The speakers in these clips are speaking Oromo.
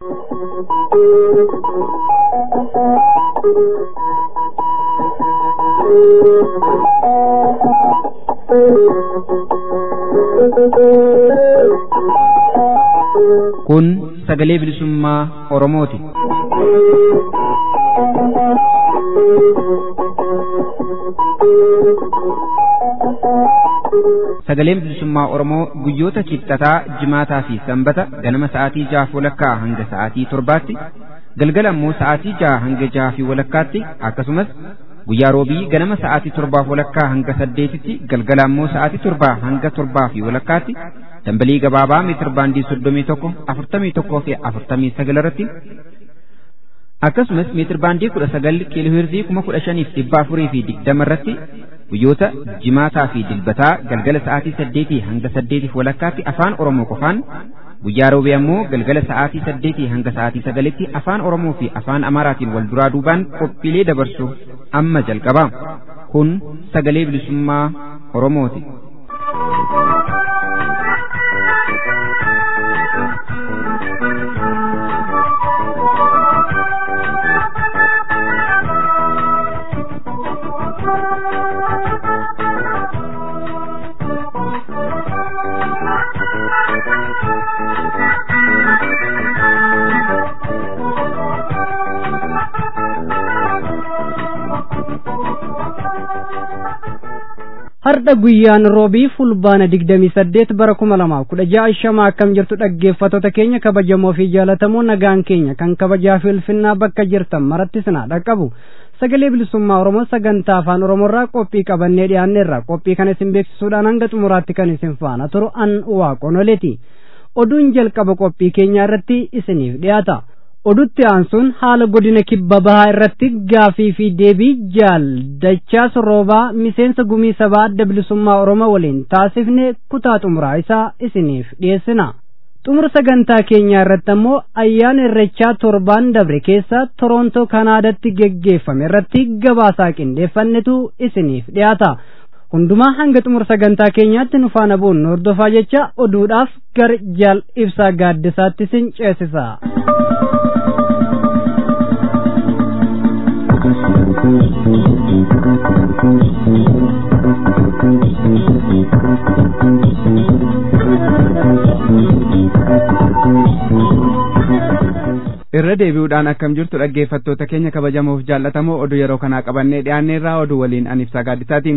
Kun sagalee bilisummaa Oromooti. Sagaleen bilisummaa Oromoo guyyoota kibxataa, jimaataa fi sanbata ganama sa'aatii jahaaf walakkaa hanga sa'aatii torbaatti, galgala immoo sa'aatii jaha hanga jaha fi walakkaatti akkasumas guyyaa roobii ganama sa'aatii torbaaf walakkaa hanga saddeetitti galgala immoo sa'aatii torbaa hanga torbaa fi walakkaatti dambalii gabaabaa meetir baandii soddomii tokko afurtamii tokkoo fi afurtamii sagal irratti akkasumas meetir baandii kudha sagal kiilooheerzii kuma kudha shaniif dhibba afurii fi digdama irratti guyyoota jimaataa fi dilbataa galgala sa'aatii saddeetii hanga saddeetiif walakkaatti afaan oromoo qofaan guyyaa roobii ammoo galgala sa'aatii saddeetii hanga sa'aatii sagalitti afaan oromoo fi afaan amaaraatiin wal duraa duubaan qophiilee dabarsu amma jalqaba kun sagalee bilisummaa oromooti. Har'a guyyaan roobii fulbaana digdamii saddeet bara kuma lamaaf kudha ja'a shama akkam jirtu dhaggeeffattoota keenya kabajamoo fi jaalatamoo nagaan keenya kan kabajaa fi ulfinnaa bakka jirtan maratti sinaa dhaqqabu sagalee bilisummaa oromoo sagantaa afaan oromoorraa qophii qabannee dhiyaanneerra qophii kana isin beeksisuudhaan hanga xumuraatti kan isin faana turu an waaqonoleeti oduun jalqaba qophii keenyaa irratti isiniif dhiyaata. odutti aansuun haala godina kibba bahaa irratti gaafii fi deebii jaal dachaa sorroobaa miseensa gumii sabaa adda bilisummaa oromoo waliin taasifne kutaa xumuraa isaa isiniif dhiyeessina xumura sagantaa keenyaa irratti ammoo ayyaana irrechaa torbaan dabre keessa toroontoo kanaadatti geggeeffame irratti gabaasaa qindeeffannetu isiniif dhiyaata hundumaa hanga xumura sagantaa keenyaatti nu faana bu'uun hordofaa jecha oduudhaaf gara jaal ibsaa gaaddisaatti isin ceesisa. irra deebi'uudhaan akkam jirtu dhaggeeffattoota keenya kabajamoof jaallatamoo oduu yeroo kanaa qabannee dhiyaanneerraa oduu waliin an ibsaa gaaddisaatiin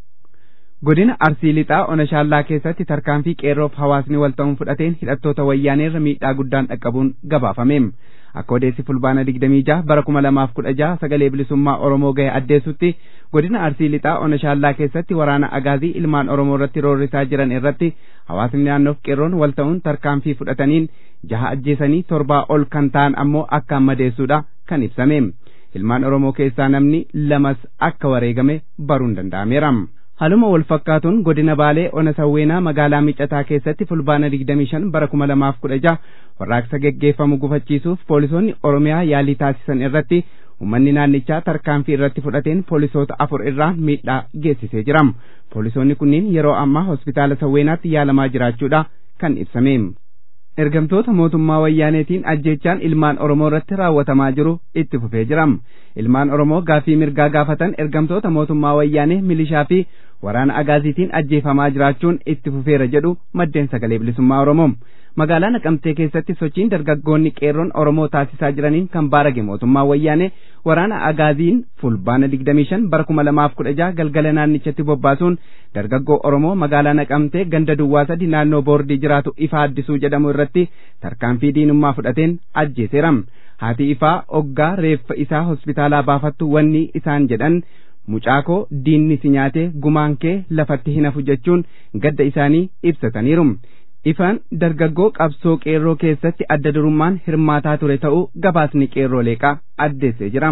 godina arsii lixaa onashaallaa keessatti tarkaanfii qeerroof hawaasni wal ta'uun fudhateen hidhattoota wayyaaneerra miidhaa guddaan dhaqqabuun gabaafameem akka odeessi fulbaana digdamii jaha bara kuma lamaaf kudha jaha sagalee bilisummaa oromoo gahe addeessutti godina arsii lixaa onashaallaa keessatti waraana agaazii ilmaan oromoo irratti roorrisaa jiran irratti hawaasni naannoof qeerroon wal ta'uun tarkaanfii fudhataniin jaha ajjeesanii torbaa ol kan ta'an ammoo akkaan madeessuudha kan ibsame ilmaan oromoo keessaa namni lamas akka wareegame baruun danda'ameera. Haluma wal fakkaatuun godina Baalee Ona Sawweenaa magaalaa Micataa keessatti fulbaana 25 bara 2016 warraaqsa geggeeffamu gufachiisuuf poolisoonni Oromiyaa yaalii taasisan irratti uummanni naannichaa tarkaanfii irratti fudhateen poolisoota afur irraa miidhaa geessisee jira. Poolisoonni kunniin yeroo ammaa hospitaala Sawweenaatti yaalamaa jiraachuudha kan ibsame. ergamtoota mootummaa wayyaaneetiin ajjeechaan ilmaan oromoo irratti raawwatamaa jiru itti fufee jira ilmaan oromoo gaafii mirgaa gaafatan ergamtoota mootummaa wayyaanee milishaa fi waraana agaaziitiin ajjeefamaa jiraachuun itti fufeera jedhu maddeen sagalee bilisummaa oromoo magaalaa naqamtee keessatti sochiin dargaggoonni qeerroon oromoo taasisaa jiraniin kan baarage mootummaa wayyaanee waraana agaaziin fulbaana 25 bara 2016 galgala naannichatti bobbaasuun dargaggoo oromoo magaalaa naqamtee ganda duwwaa sadi naannoo boordii jiraatu ifa addisuu jedhamu irratti tarkaanfii diinummaa fudhateen ajjeeseera haati ifaa oggaa reeffa isaa hospitaalaa baafattu wanni isaan jedhan mucaakoo diinni si nyaatee gumaan kee lafatti hin hafu jechuun gadda isaanii ibsataniiru ifaan dargaggoo qabsoo qeerroo keessatti adda durummaan hirmaataa ture ta'uu gabaasni qeerroo leeqaa addeessee jira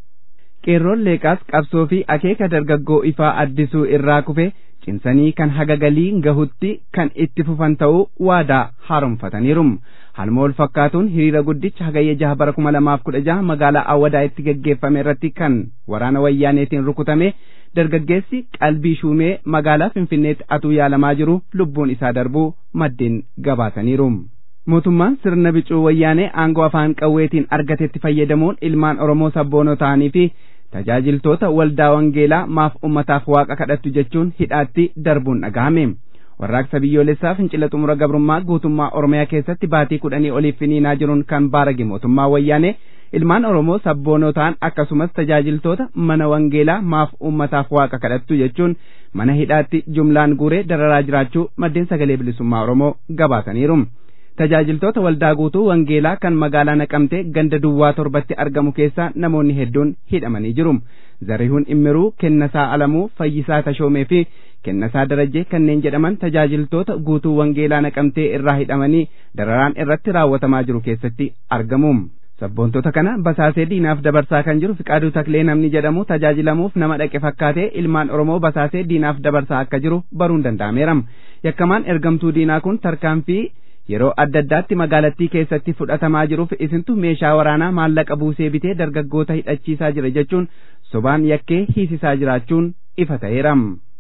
qeerroon leeqaas qabsoo fi akeeka dargaggoo ifaa addisuu irraa kufe cimsanii kan haga galii gahutti kan itti fufan ta'uu waadaa haaromfataniiru halma wal fakkaatuun hiriira guddicha hagayya jaha bara kuma lamaaf kudha jaha magaalaa awwadaa itti geggeeffame irratti kan waraana wayyaaneetiin rukutame dargaggeessi qalbii shuumee magaalaa finfinneetti atuu yaalamaa jiru lubbuun isaa darbuu maddeen gabaasaniiru mootummaan sirna bicuu wayyaanee aangoo afaan qawweetiin argatetti fayyadamuun ilmaan oromoo sabboonoo ta'anii fi tajaajiltoota waldaa wangeelaa maaf ummataaf waaqa kadhattu jechuun hidhaatti darbuun dhagahame warraaqsa biyyoolessaa fincila xumura gabrummaa guutummaa oromiyaa keessatti baatii kudhanii oliif finiinaa jiruun kan baarage mootummaa wayyaanee ilmaan oromoo sabboonoo ta'an akkasumas tajaajiltoota mana wangeelaa maaf ummataaf waaqa kadhattu jechuun mana hidhaatti jumlaan guuree dararaa jiraachuu maddeen sagalee bilisummaa oromoo gabaasaniiru. tajaajiltoota waldaa guutuu wangeelaa kan magaalaa naqamtee ganda duwwaa torbatti argamu keessaa namoonni hedduun hidhamanii jiru zarihuun immiruu kennasaa alamuu fayyisaa tashoomee fi kennasaa darajee kanneen jedhaman tajaajiltoota guutuu wangeelaa naqamtee irraa hidhamanii dararaan irratti raawwatamaa jiru keessatti argamu sabboontota kana basaasee diinaaf dabarsaa kan jiru fiqaaduu taklee namni jedhamu tajaajilamuuf nama dhaqe fakkaatee ilmaan oromoo basaasee diinaaf dabarsaa akka jiru baruun danda'ameera yakkamaan ergamtuu diinaa kun tarkaanfii yeroo adda addaatti magaalattii keessatti fudhatamaa jiruuf isintu meeshaa waraanaa maallaqa buusee bitee dargaggoota hidhachiisaa jira jechuun sobaan yakkee hiisisaa jiraachuun ifa ta'eera.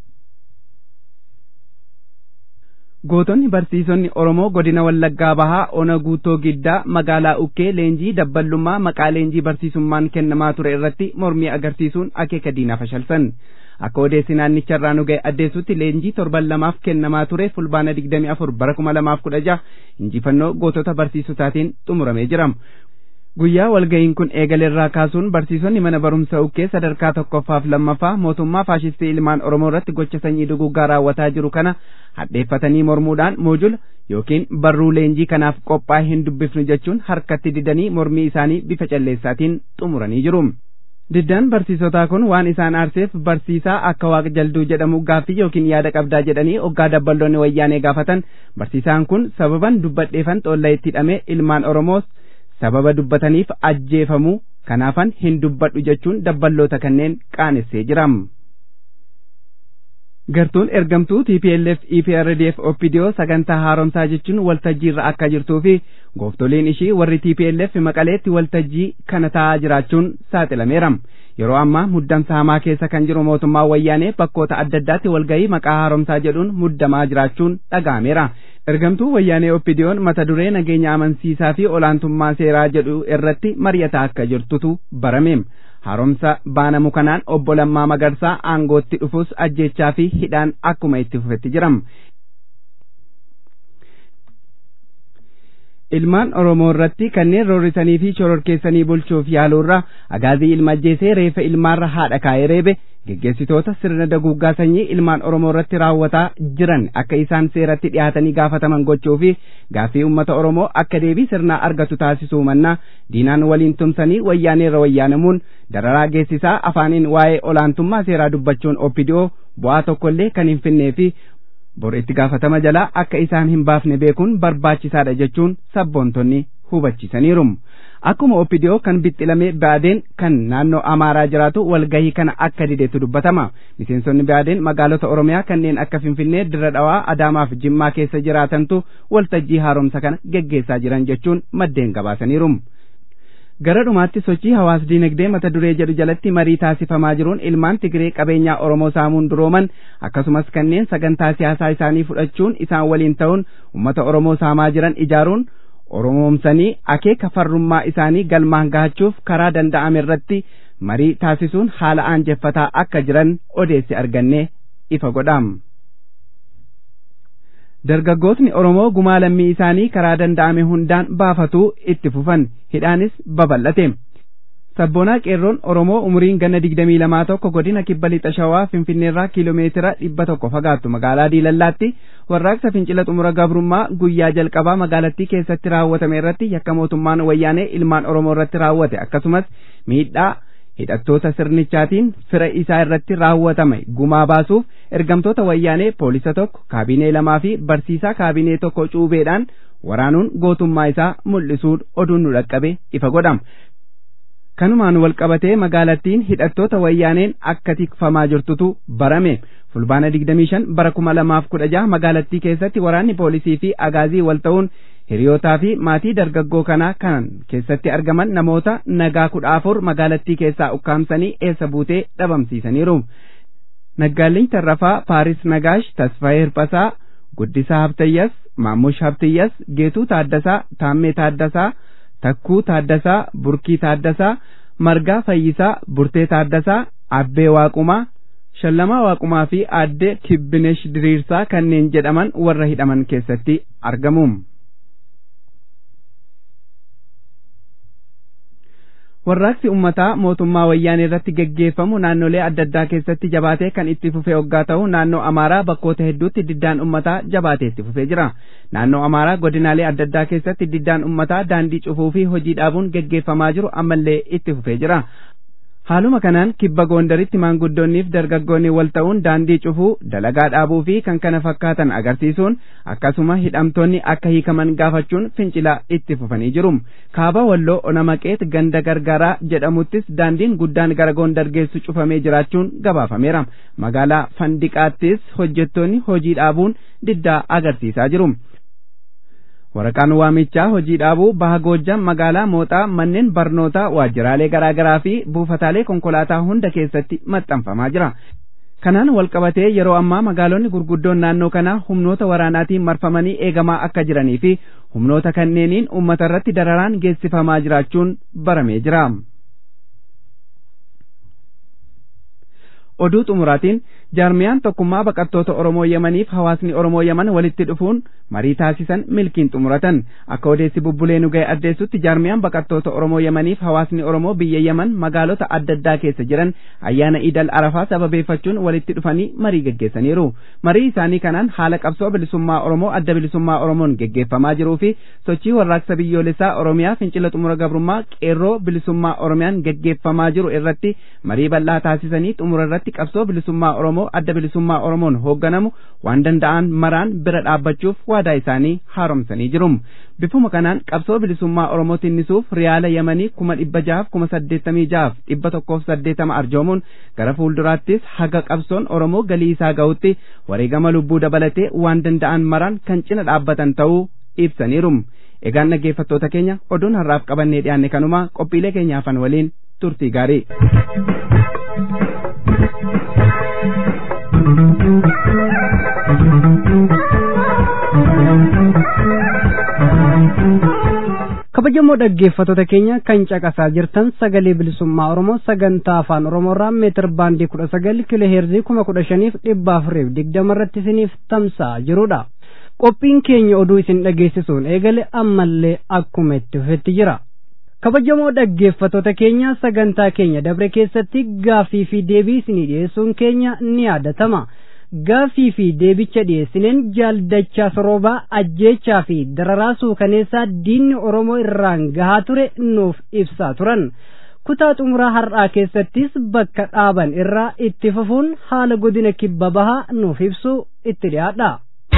Gootonni barsiisonni Oromoo godina Wallaggaa Bahaa Ona Guutoo Giddaa magaalaa Ukkee leenjii dabballummaa maqaa leenjii barsiisummaan kennamaa ture irratti mormii agarsiisuun akeeka diinaa fashalsan. akka odeessi naannicha irraa nu ga'e addeessutti leenjii torban lamaaf kennamaa ture fulbaana digdamii afur bara kuma lamaaf kudha jaha injifannoo gootota barsiisotaatiin xumuramee jira. Guyyaa walga'iin kun eegalerraa kaasuun barsiisonni mana barumsa ukkee sadarkaa tokkoffaaf lammaffaa mootummaa faashistii ilmaan Oromoo irratti gocha sanyii duguggaa raawwataa jiru kana hadheeffatanii mormuudhaan moojula yookiin barruu leenjii kanaaf qophaa'e hin dubbifnu jechuun harkatti didanii mormii isaanii bifa calleessaatiin xumuranii jiru. Diddaan barsiisotaa kun waan isaan aarseef barsiisaa akka waaqa jalduu jedhamu gaaffii yookiin yaada qabdaa jedhanii oggaa dabballoonni wayyaanee gaafatan barsiisaan kun sababan dubbadheefan xoolla itti hidhamee ilmaan Oromoos sababa dubbataniif ajjeefamuu kanaafan hin dubbadhu jechuun dabballoota kanneen qaanessee jira. Gartuun ergamtuu TPLF EPRDF OPDO sagantaa haaromsaa jechuun waltajjiirra akka jirtuu fi gooftoliin ishii warri TPLF maqaleetti waltajjii kana taa'aa jiraachuun saaxilameera. Yeroo ammaa muddamsa hamaa keessa kan jiru mootummaa wayyaanee bakkoota adda addaatti walgahii maqaa haaromsaa jedhuun muddamaa jiraachuun dhaga'ameera. Ergamtuu wayyaanee OPDO'n mata duree nageenya amansiisaa fi olaantummaa seeraa jedhu irratti mari'ataa akka jirtutu barame. haaromsa baanamu kanaan obbo Lammaa Magarsaa aangootti dhufus ajjechaa fi hidhaan akkuma itti fufetti jiram. Ilmaan Oromoo irratti kanneen roorrisanii fi shororkeessanii bulchuuf yaaluurra agaazii ilma ajjeesee reefa ilmaarra haadha kaa'ee reebe geggeessitoota sirna daguuggaa sanyii ilmaan Oromoo irratti raawwataa jiran akka isaan seeratti dhiyaatanii gaafataman gochuu fi gaaffii uummata Oromoo akka deebii sirnaa argatu taasisuu mannaa diinaan waliin tumsanii wayyaaneerra wayyaanamuun dararaa geessisaa afaaniin waa'ee olaantummaa seeraa dubbachuun oppidiyoo bu'aa tokkollee kan hin finnee fi bor itti gaafatama jalaa akka isaan hin baafne beekuun barbaachisaadha jechuun sabboontonni hubachiisaniiru. Akkuma oppidiyoo kan bixxilame baadeen kan naannoo Amaaraa jiraatu walgahii kana akka dideetu dubbatama. Miseensonni baadeen magaalota Oromiyaa kanneen akka Finfinnee, Dirra Dhawaa, Adaamaa fi Jimmaa keessa jiraatantu waltajjii haaromsa kana geggeessaa jiran jechuun maddeen gabaasaniiru. Gara dhumaatti sochii hawaas dinagdee mata duree jedhu jalatti marii taasifamaa jiruun ilmaan Tigree qabeenyaa Oromoo saamuun durooman akkasumas kanneen sagantaa siyaasaa isaanii fudhachuun isaan waliin ta'uun uummata Oromoo saamaa jiran ijaaruun Oromoomsanii akeeka farrummaa isaanii galmaan gahachuuf karaa danda'ame irratti marii taasisuun haala aanjeffataa akka jiran odeessi argannee ifa godham. Dargaggootni Oromoo gumaa lammii isaanii karaa danda'ame hundaan baafatuu itti fufan hidhaanis babal'ate. Sabboonaa qeerroon Oromoo umuriin ganna digdamii lamaa tokko godina kibba lixa shawaa Finfinneerraa kiiloomeetira dhibba tokko fagaattu magaalaa Diilallaatti warraaqsa fincila xumura gabrummaa guyyaa jalqabaa magaalattii keessatti raawwatame irratti yakka mootummaan wayyaanee ilmaan Oromoo irratti raawwate akkasumas miidhaa hidhattoota sirnichaatiin fira isaa irratti raawwatame gumaa baasuuf ergamtoota wayyaanee poolisa tokko kaabinee lamaa fi barsiisaa kaabinee tokko cuubeedhaan waraanuun gootummaa isaa mul'isuun oduun nu dhaqqabe ifa godhama. Kanumaan wal qabatee magaalattiin hidhattoota wayyaaneen akka tikfamaa jirtutu barame. Fulbaana 25 bara 2016 magaalattii keessatti waraanni poolisii fi agaazii wal ta'uun hiriyootaa fi maatii dargaggoo kanaa kan keessatti argaman namoota nagaa kudha afur magaalattii keessaa ukkaamsanii eessa buutee dhabamsiisaniiru. Naggaalliin Tarrafaa, Paaris Nagaash, Tasfaayee Hirphasaa, Guddisaa Habtayyas, Maammush Habtiyyas, Geetuu Taaddasaa, Taammee Taaddasaa, Takkuu Taaddasaa, Burkii Taaddasaa, Margaa Fayyisaa, Burtee Taaddasaa, Abbee Waaqumaa, Shallamaa Waaqumaa fi Aadde Kibbinesh Diriirsaa kanneen jedhaman warra hidhaman keessatti argamu. Warraaqsi ummataa mootummaa wayyaanee irratti geggeeffamu naannolee adda addaa keessatti jabaatee kan itti fufee hoggaa ta'u naannoo Amaaraa bakkoota hedduutti diddaan ummataa jabaatee itti fufee jira. Naannoo Amaaraa godinaalee adda addaa keessatti diddaan ummataa daandii cufuu fi hojii dhaabuun geggeeffamaa jiru ammallee itti fufee jira. Haaluma kanaan kibba goondaritti maanguddoonniif dargaggoonni wal ta'uun daandii cufuu, dalagaa dhaabuu fi kan kana fakkaatan agarsiisuun akkasuma hidhamtoonni akka hiikaman gaafachuun fincilaa itti fufanii jiru. Kaaba Walloo Onamaqeet ganda gargaaraa jedhamuttis daandiin guddaan gara goondar geessu cufamee jiraachuun gabaafameera. Magaalaa Fandiqaattis hojjettoonni hojii dhaabuun diddaa agarsiisaa jiru. waraqaan waamichaa hojii dhaabuu baha goojjam magaalaa mooxaa manneen barnootaa waajjiraalee garaa garaa fi buufataalee konkolaataa hunda keessatti maxxanfamaa jira. Kanaan walqabatee yeroo ammaa magaalonni gurguddoon naannoo kanaa humnoota waraanaatiin marfamanii eegamaa akka jiranii fi humnoota kanneeniin uummata irratti dararaan geessifamaa jiraachuun baramee jira. oduu xumuraatiin jaarmiyaan tokkummaa baqattoota Oromoo Yemaniif hawaasni Oromoo Yeman walitti dhufuun marii taasisan milkiin xumuratan akka odeessi bubbulee nu ga'e addeessutti jaarmiyaan baqattoota Oromoo Yemaniif hawaasni Oromoo biyya Yeman magaalota adda addaa keessa jiran ayyaana Idal Arafaa sababeeffachuun walitti dhufanii marii geggeessaniiru. Marii isaanii kanaan haala qabsoo bilisummaa Oromoo adda bilisummaa Oromoon geggeeffamaa jiruu fi sochii warraaqsa biyyoolessaa Oromiyaa fincila xumura gabrummaa qeerroo bilisummaa Oromiyaan geggeeffamaa jiru irratti marii bal'aa taasisanii xumura irratti irratti qabsoo bilisummaa Oromoo adda bilisummaa Oromoon hoogganamu waan danda'an maraan bira dhaabbachuuf waadaa isaanii haaromsanii jiru. Bifuma kanaan qabsoo bilisummaa Oromoo tinnisuuf riyaala Yemanii kuma dhibba jahaaf kuma saddeettamii jahaaf dhibba tokkoof saddeetama arjoomuun gara fuulduraattis haga qabsoon Oromoo galii isaa ga'utti wareegama lubbuu dabalatee waan danda'an maraan kan cina dhaabbatan ta'uu ibsaniiru. Egaan dhaggeeffattoota keenya oduun har'aaf qabannee dhiyaanne kanuma qophiilee keenyaafan waliin turtii gaarii. kabajamoo dhaggeeffattoota keenya kan caqasaa jirtan sagalee bilisummaa oromoo sagantaa afaan oromoorraa meetir baandii kudha sagal kiiloo heerzii kuma kudha shaniif dhibba afuriif digdama irratti isiniif tamsa'aa jirudha qophiin keenya oduu isin dhageessisuun eegale ammallee akkuma itti fufetti jira kabajamoo dhaggeeffattoota keenya sagantaa keenya dabre keessatti gaaffii fi deebii isinii dhiyeessuun keenya ni yaadatama gaaffii fi deebicha dhiyeessineen jaaldachaa soroobaa ajjeechaa fi dararaa suukaneessaa diinni oromoo irraan gahaa ture nuuf ibsaa turan kutaa xumuraa har'aa keessattis bakka dhaaban irraa itti fufuun haala godina kibba bahaa nuuf ibsu itti dhiyaadha.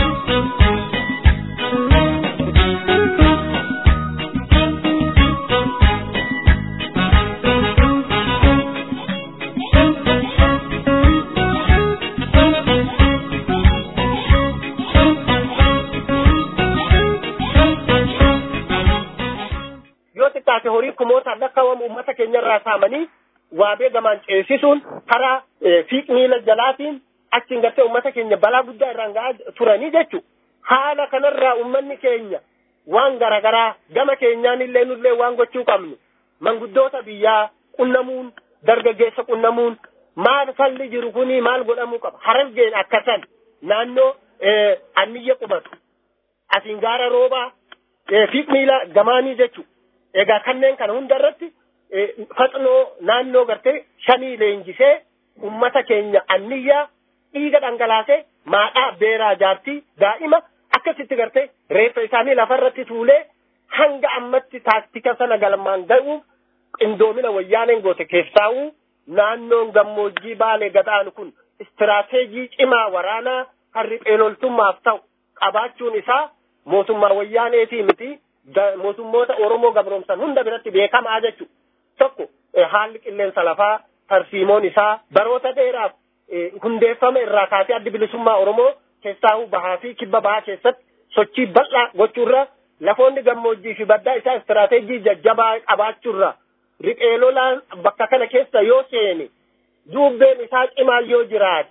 taate horii kumootaan lakkaawwamu uummata keenyarraa saamanii waabee gamaan ceesisuun karaa fiiq miila jalaatiin achiin gartee uummata keenya balaa guddaa irraan ga'aa turanii jechu haala kanarraa uummanni keenya waan garagaraa gama keenyaan illee nullee waan gochuu qabnu manguddoota biyyaa qunnamuun dargaggeessa qunnamuun maal falli jiru kuni maal godhamuu qaba harargeen akkasan naannoo anniyya qubatu asiin gaara roobaa fiiq miila gamaanii jechu egaa kanneen kana hunda irratti faxnoo naannoo gartee shanii leenjisee ummata keenya anniyyaa dhiiga dhangalaasee maadhaa beeraa jaartii daa'ima akkasitti gartee reeffa isaanii lafarratti tuulee hanga ammatti taaktika sana galmaan ga'uuf qindoomina wayyaaneen goote keessaa'uu naannoon gammoojjii baalee gadaan kun istiraateejii cimaa waraanaa kan riphee loltummaaf ta'u qabaachuun isaa mootummaa wayyaaneetii miti mootummoota Oromoo gabroomsan hunda biratti beekamaa jechuudha. Tokko haalli qilleensa lafaa tarsiimoon isaa baroota dheeraaf hundeeffame irraa kaasee addi bilisummaa Oromoo keessaa'uu bahaa fi kibba bahaa keessatti sochii bal'aa gochuurra lafoonni gammoojjii fi baddaa isaa istiraateejii jajjabaa qabaachuurra riphee lolaan bakka kana keessa yoo seene duubbeen isaa cimaa yoo jiraate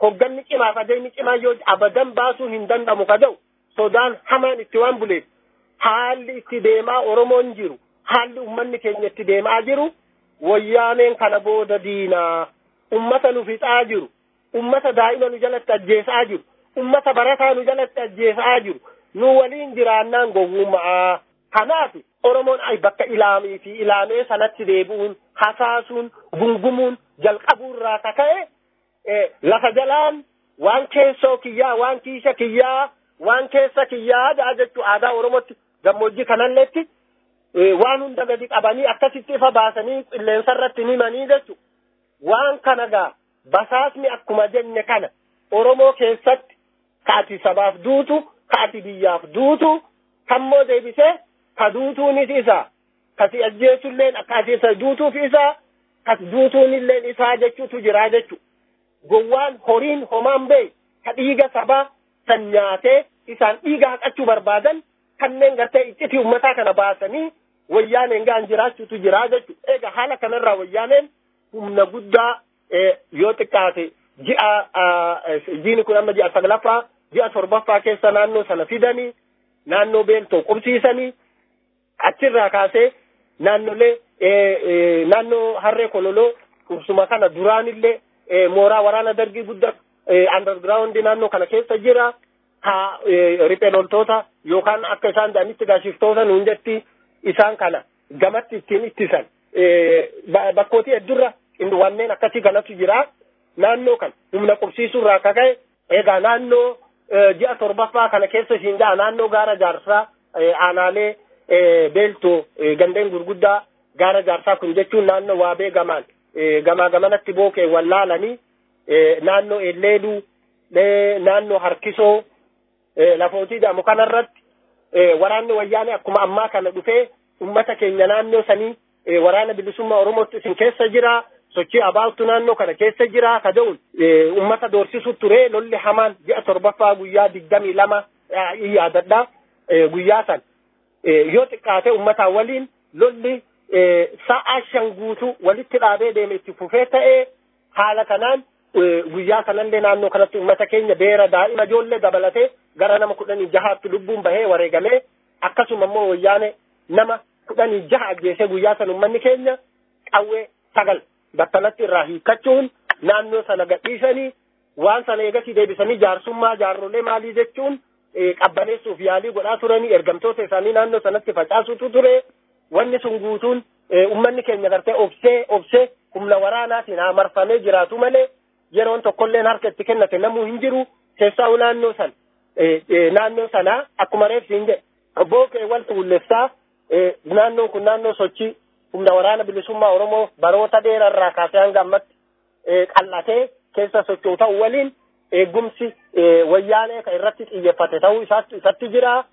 hogganni cimaaf adeemni cimaa yoo abadan baasuu hin danda'amu ka ta'u sodaan hamaan itti waan buleef haalli itti deemaa oromoon jiru haalli ummanni keenya itti deemaa jiru wayyaaneen kana booda diinaa ummata nu fixaa jiru ummata daa'ima nu jalatti ajjeesaa jiru ummata barataa nu jalatti ajjeesaa jiru nu waliin jiraannaan gowwummaa kanaaf oromoon ay bakka ilaamii fi ilaamee sanatti deebi'uun hasaasuun gungumuun jalqabuurraa ka ka'e lafa jalaan waan keessoo kiyyaa waan kiisha kiyyaa waan keessa kiyyaa jaa jechuu aadaa oromootti gammoojjii kanalleetti waan hunda gadi qabanii akkasitti ifa baasanii qilleensa irratti himanii jechu waan kana gaa basaasni akkuma jenne kana oromoo keessatti kaati sabaaf duutu kaati biyyaaf duutu kammoo deebisee ka duutuunis isa kasi ajjeesulleen akkasi isa duutuuf isa kas duutuunilleen isaa jechuutu jiraa jechu gowwaan horiin homaan bee ka dhiiga sabaa san nyaatee isaan dhiiga haqachuu barbaadan kanneen gartee iccitii ummataa kana baasanii wayyaaneen gaan jiraachuutu jiraa jechu eega haala kanarraa wayyaaneen humna guddaa yoo xiqqaate ji'a jiini kun amma ji'a saglaffaa ji'a torbaffaa keessa naannoo sana fidanii naannoo beeltoo qubsiisanii achirraa kaasee naannolee naannoo harree kololoo qubsuma kana duraanillee mooraa waraana dargii guddaa underground naannoo kana keessa jira ha riphee loltoota yookaan akka isaan jedhanitti gaashiftoota nuun jetti isaan kana gamatti ittiin ittisan bakkootii heddurra wanneen akkasii kanatu jira naannoo kan humna qubsiisuurraa akka ka'e egaa naannoo ji'a torbaffaa kana keessa ishiin ja'a naannoo gaara jaarsaa aanaalee beeltoo gandeen gurguddaa gaara jaarsaa kun jechuun naannoo waabee gamaan gamaa gamanatti bookee wallaalanii naannoo elleeduu naannoo harkisoo lafootii jedhamu kanarratti waraanni wayyaanee akkuma ammaa kana dhufee ummata keenya naannoo sanii waraana bilisummaa oromootti isin keessa jira sochii abaawtu naannoo kana keessa jira ka jedhuun ummata doorsisu ture lolli hamaan ji'a torbaffaa guyyaa digdamii lama yaadadha guyyaa san yoo xiqqaate ummataa waliin lolli sa'a shan guutuu walitti dhaabee deeme itti fufee ta'ee haala kanaan guyyaa kanallee naannoo kanatti ummata keenya beera daa'ima ijoollee dabalatee gara nama kudhanii jahaatti lubbuun bahee wareegamee akkasuma immoo wayyaane nama kudhanii jaha ajjeesee guyyaa san ummanni keenya qawwee sagal battalatti irraa hiikkachuun naannoo sana gadhiisanii waan sana eegasii deebisanii jaarsummaa jaarrolee maalii jechuun qabbaneessuuf yaalii godhaa turanii ergamtoota isaanii naannoo sanatti facaasutu ture wanni sun guutuun ummanni keenya gartee obsee obsee humna waraanaatiin haa marfamee jiraatu malee yeroon tokkolleen harka itti kennate namuu hin jiru keessaa'u naannoo san naannoo sanaa akkuma reefsiin jedhe bookee wal tuullessaa naannoon kun naannoo sochii humna waraana bilisummaa oromoo baroota dheerarraa kaasee hanga ammatti qal'atee keessa socho'u ta'u waliin eegumsi wayyaanee kan irratti xiyyeeffate ta'uu isatti jira.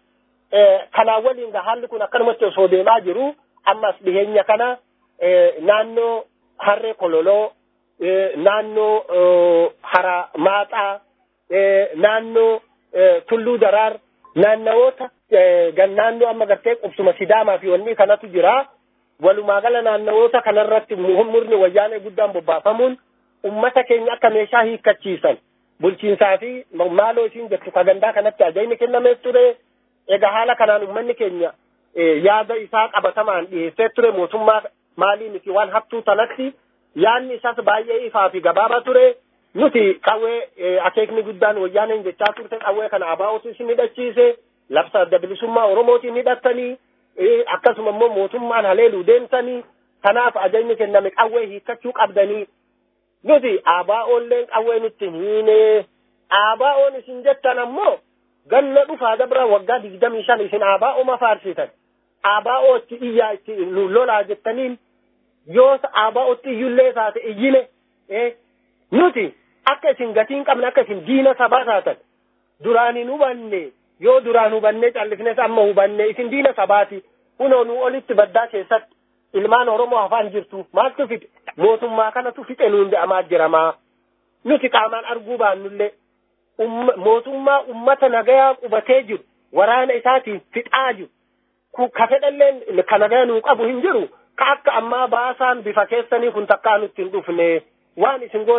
Kanaan waliin haalli kun akkanumatti osoo deemaa jiru ammas dhiheenya kana naannoo harree kololoo naannoo hara maaxaa naannoo tulluu daraar naannawoota naannoo amma gartee qubsuma sidaamaa fi wanni kanatu jira. Walumaa gala naannawoota kanarratti murni wayyaanee guddaan bobbaafamuun ummata keenya akka meeshaa hiikkachiisan bulchiinsaa fi maaloo isiin jettu kagandaa kanatti ajajni kennamees ture. Egaa haala kanaan ummanni keenya yaada isaa qabatamaan dhiyeessee ture mootummaa maalii miti waan hattuu tanatti yaadni isaas baay'ee ifaa fi gabaabaa ture. Nuti qawwee akeekni guddaan wayyaaneen jechaa turte qawwee kana abaa'utu isin hidhachiise labsa adda bilisummaa oromootiin hidhattanii akkasuma immoo mootummaan haleeluu deemsanii kanaaf ajajni kenname qawwee hiikkachuu qabdanii nuti abaa'oolleen qawwee nutti hiine abaa'oon isin jettan ammoo ganna dhufaa dabra waggaa digdamii shan isin abaa'oma faarsitan abaa'oo itti iyyaa itti lolaa jettaniin yoo abaa'otti iyyullee taate iyyine nuti akka isin gatiin qabne akka isin diina sabaa taatan duraan hin hubanne yoo duraan hubannee callifnes amma hubanne isin diina sabaati kunoo nu olitti baddaa keessatti ilmaan oromoo hafaan jirtu maaltu fixe mootummaa kanatu fixe nuun jedhamaa jiramaa nuti qaamaan arguu baannullee mootummaa ummata nagayaa qubatee jiru waraana isaatiin fixaa jiru ka fedhalleen ka nagaya nuu qabu hin jiru ka akka ammaa baasaan bifa keessanii kun takkaa nutti hin dhufne waan isin gootan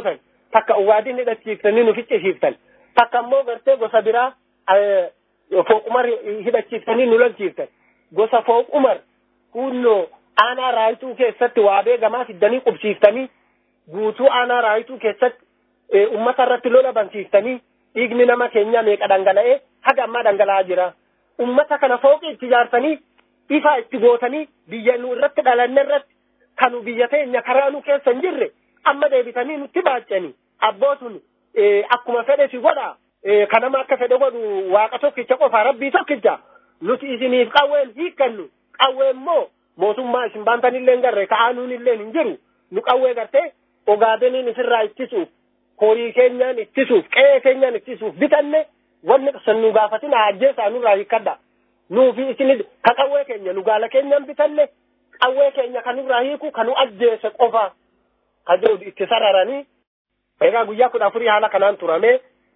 takka uwaadin hidhachiiftanii nu ficcisiiftan takka immoo gartee gosa biraa fooqumar hidhachiiftanii nu lolchiiftan gosa fooqumar kunnoo aanaa raayituu keessatti waabee gamaa fiddanii qubsiiftanii guutuu aanaa raayituu keessatti ummata irratti lola bansiiftanii dhiigni nama keenya meeqa dhangala'ee haga ammaa dhangala'aa jira. Ummata kana fooqi itti ijaarsanii ifa itti gootanii biyya nu irratti dhalanne irratti kanu biyya teenya karaa nu keessa hin jirre amma deebitanii nutti baacanii abbootun akkuma fedhe si godha kanama akka fedhe godhu waaqa tokkicha qofa rabbii tokkicha nuti isiniif qawween hiikkannu qawwee immoo mootummaa isin baantanillee hin garre ka'aanuun illee hin jiru nu qawwee gartee ogaadeniin isirraa ittisuuf horii keenyaan ittisuuf qe'ee keenyaan ittisuuf bitanne wanni san nu gaafatin ajjeesaa nurraa hiikkadha nuufi isin ka qawwee keenya nu gaala keenyaan bitanne qawwee keenya kan nurraa hiiku kan nu ajjeese qofa ka jedhu itti sararanii egaa guyyaa kudha afurii haala kanaan turame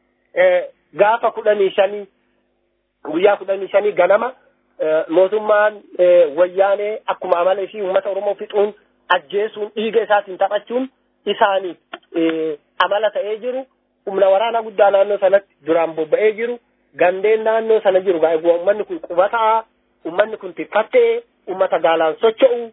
gaafa kudhanii shanii guyyaa kudhanii shanii ganama mootummaan wayyaanee akkuma amala isii uummata oromoo fixuun ajjeesuun dhiiga isaatiin taphachuun isaaniif amala ta'ee jiru humna waraanaa guddaa naannoo sanatti duraan bobba'ee jiru gandeen naannoo sana jiru egaa ummanni kun qubataa ummanni kun tiffattee ummata gaalaan socho'u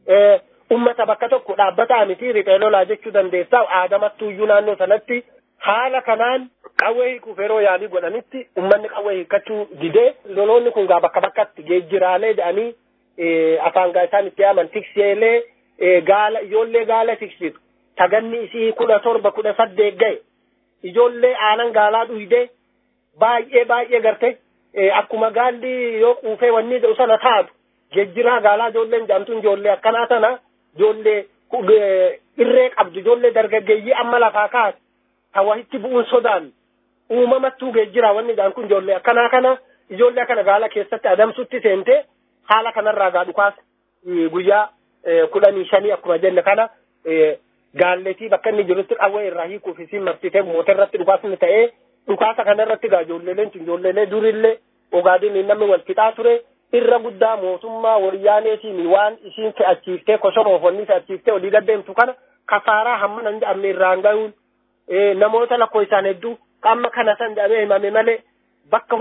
ummata bakka tokko dhaabbataa miti riphee lolaa jechuu dandeessaa aadamattuuyyuu naannoo sanatti haala kanaan qawwee hiikuuf yeroo yaalii godhanitti ummanni qawwee hiikkachuu didee loloonni kun gaa bakka bakkatti geejjiraalee jedhanii afaan gaa isaan itti yaaman tikseelee gaala ijoollee gaala tiksitu taganni isii kudha torba kudha saddeet ga'e ijoollee aanan gaalaa dhuyde baay'ee baay'ee garte akkuma gaalli yoo quufee wanni jedhu sana taatu geejjiraa gaalaa ijoolleen jedhamtuun ijoollee akkanaa sana ijoollee irree qabdu ijoollee dargaggeeyyii amma lafaa kaate ta wahitti bu'uun sodaan uumamattuu geejjiraa wanni jedhan kun ijoollee akkanaa kana ijoollee kana gaala keessatti adamsutti seente haala kanarraa gaa dhukaas guyyaa kudhanii shanii akkuma jenne kana gaalletii bakka inni jirutti qawwee irraa hiikuuf isiin marsitee moota irratti dhukaasni ta'ee dhukaasa kanarratti gaa ijoolleeleen tun ijoolleelee durillee ogaadin namni wal fixaa ture irra guddaa mootummaa wayyaaneetiin waan isiin fe'achiiftee kosoroof wanni fe'achiiftee olii gaddeemtu kana kasaaraa hamma nan jedhamne irraan ga'uun namoota lakkoo isaan hedduu qamma kana san jedhamee himame malee bakka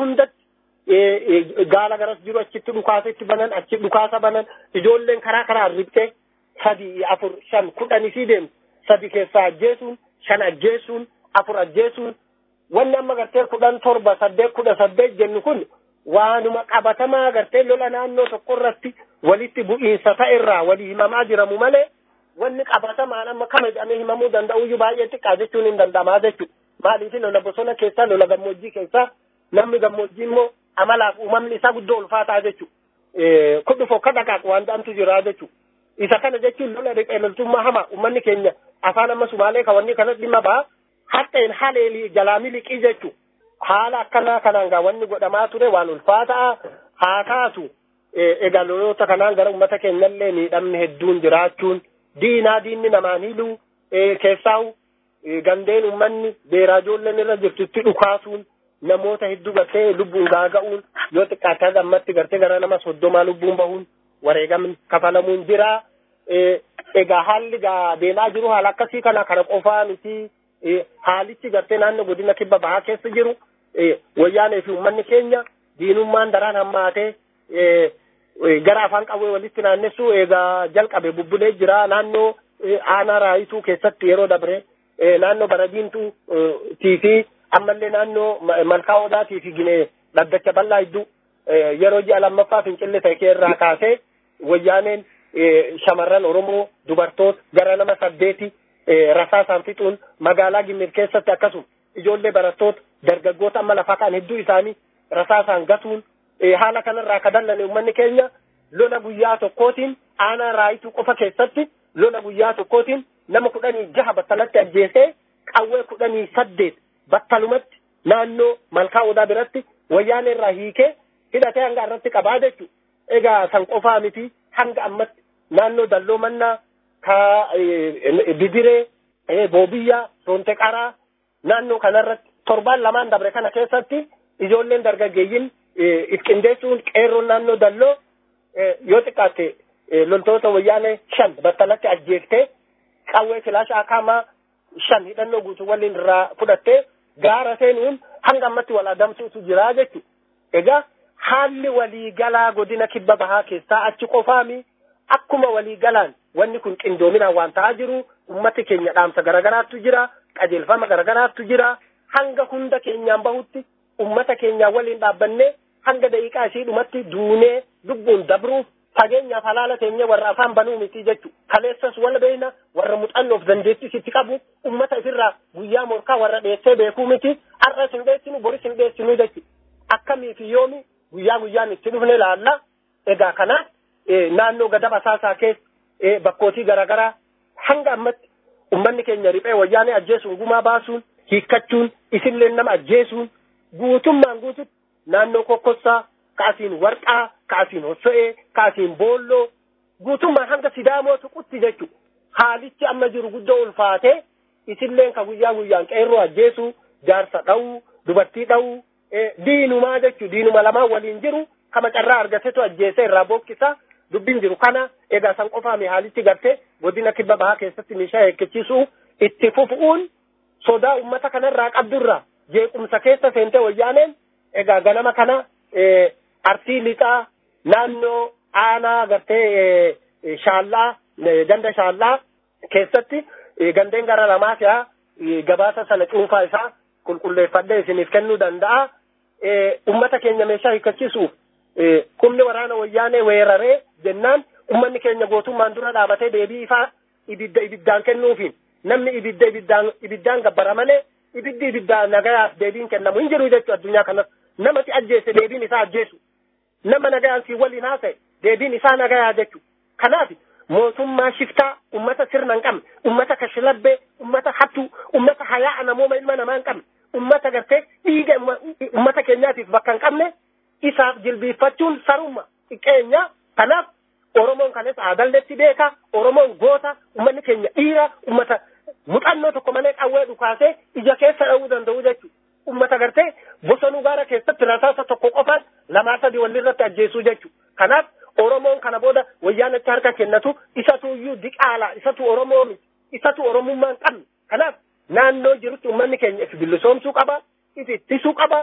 hundatti gaala garas jiru achitti dhukaasa itti banan achi dhukaasa banan ijoolleen karaa karaa riphxee sadii afur shan kudhanii fi deemtu sadi keessaa ajjeesuun shan ajjeesuun afur ajjeesuun wanni amma gartee kudhan torba saddeet kudha saddeet jennu kun waanuma qabatamaa gartee lola naannoo tokko irratti walitti bu'iinsa ta'e irraa walii himamaa jiramu malee wanni qabatamaan amma kana jedhamee himamuu danda'uyyuu baay'ee xiqqaa jechuun hin danda'amaa jechuudha. Maaliif lola bosona keessaa lola gammoojjii keessaa namni gammoojjii immoo amalaaf uumamni isaa guddoo ulfaataa jechuudha. Kun dhufu akka dhaqaaqu waan ta'antu jira jechuudha. Isa kana jechuun lola dhiqee loltummaa hamaa uummanni keenya afaan amma sumaalee kawanni kanatti dhimma ba'a. Haxxeen haleelii jalaa miliqii jechuudha. Haala akkanaa kanaan gaa wanni godhamaa ture waan ulfaataa haa taatu egaa loloota kanaan gara uummata keenyallee miidhamni hedduun jiraachuun diinaa diinni namaan hidhuu keessaa'u gandeen uummanni beeraa ijoolleen irra jirtu itti dhukaasuun namoota hedduu gartee lubbuun gaaga'uun yoo xiqqaate gammatti gartee gara nama soddomaa lubbuun bahuun wareegamni kafalamuun jira. Egaa haalli gaa deemaa jiru haala akkasii kana kana qofaa miti haalichi gartee naannoo godina kibba bahaa keessa jiru wayyaanee fi uummanni keenya diinummaan daraan hammaatee gara afaan qawwee walitti naannessu egaa jalqabe bubbulee jira naannoo aanaa raayituu keessatti yeroo dabre naannoo baradiintuu tiifi ammallee naannoo malkaa odaatii fi ginee dhaddacha bal'aa hedduu yeroo ji'a lammaffaa fincillee ta'e irraa kaasee wayyaaneen shamarran oromoo dubartoota gara nama saddeeti rasaasaan fixuun magaalaa gimmir keessatti akkasuma ijoollee barattoota dargaggoota amma lafaa kan hedduu isaanii rasaasaan gatuun haala kanarraa ka dallane uummanni keenya lola guyyaa tokkootiin aanaa raayituu qofa keessatti lola guyyaa tokkootiin nama kudhanii jaha battalatti ajjeesee qawwee kudhanii saddeet battalumatti naannoo malkaa odaa biratti wayyaanee irraa hiikee hidhatee hanga irratti qabaa jechuudha. Egaa san qofaa miti hanga ammatti naannoo dalloo mannaa ka bidiree boobiyyaa soonte qaraa naannoo kanarratti torbaan lamaan dabre kana keessatti ijoolleen dargaggeeyyiin if qindeessuun qeerroon naannoo dalloo yoo xiqqaatte loltoota wayyaanee shan battalatti ajjeeftee qawwee filaashaa kaamaa shan hidhannoo guutuu waliin irraa fudhattee gaara seenuun hanga ammatti wal adamsuutu jira jechu egaa haalli waliigalaa godina kibba bahaa keessaa achi qofaami akkuma waliigalaan wanni kun qindoominaan waan ta'aa jiru ummati keenya dhaamsa garagaraattu jira qajeelfama garagaraattu jira hanga hunda keenyaan bahutti ummata keenyaan waliin dhaabbannee hanga daqiiqaa ishii dhumatti duunee lubbuun dabruuf fageenyaaf halaala teenye warra afaan banuu miti jechu kaleessas wal beeyna warra muuxannoof dandeettis itti qabu ummata ifirraa guyyaa morkaa warra dheessee beekuu miti har'as hin dheessinu boris hin dheessinu jechu akkamiif yoomi guyyaa guyyaan itti dhufne laalla egaa kana naannoo gadaba saasaa keessa bakkootii garaagaraa hanga ammatti ummanni keenya riphee wayyaanee ajjeesuun gumaa baasuun hiikkachuun isinleen nama ajjeesuun guutummaan guututti naannoo kokkossaa kaasiin warqaa kaasiin hosso'ee kaasiin boolloo guutummaan hanga sidaamoo tuqutti jechu haalichi amma jiru guddoo ulfaatee isinleen ka guyyaa guyyaan qeerroo ajjeesuu jaarsa dha'uu dubartii dha'uu diinumaa jechu diinuma lamaan waliin jiru kama carraa argatetu ajjeesee irraa bookkisaa dubbiin jiru kana egaa san qofaami haalichi gartee godina kibba bahaa keessatti meeshaa eekkachiisuu itti fufuun sodaa ummata kanarraa qabdurraa jeequmsa keessa seentee wayyaaneen egaa ganama kana arsii lixaa naannoo aanaa gartee shaallaa ganda shaallaa keessatti gandeen gara lamaa fi'a gabaasa sana cuunfaa isaa qulqulleeffadhee isiniif kennuu danda'a. Ummata keenya meeshaa hiikkachiisuuf humni waraana wayyaanee weeraree jennaan ummanni keenya gootummaan dura dhaabatee deebii ifaa ibidda ibiddaan kennuufiin namni ibidda ibiddaan ibiddaan gabbara malee ibiddi ibiddaan nagayaaf deebiin kennamu hin jiru jechuu addunyaa kanas namati ajjeese deebiin isaa ajjeesu nama nagayaan si waliin haasa'e deebiin isaa nagayaa jechu kanaaf mootummaa shiftaa ummata sirna hin qabne ummata kashlabbee ummata hattuu ummata hayaa namooma ilma namaa hin qabne ummata gartee dhiiga ummata keenyaatiif bakka hin qabne isaaf jilbiiffachuun saruma xiqqeenya kanaaf oromoon kanes aadalletti beeka oromoon goota ummanni keenya dhiira ummata muuxannoo tokko malee qawwee dhukaasee ija keessa dha'uu danda'u jechuudha. Ummata gartee bosonuu gaara keessatti rasaasa tokko qofaan lamaa sadii walirratti ajjeesuu jechuudha. Kanaaf Oromoon kana booda wayyaanatti harka kennatu isatu iyyuu diqaala isatu Oromoo miti isatu Oromummaa hin qabne. Kanaaf naannoo jirutti ummanni keenya if bilisoomsuu qaba if ittisuu qaba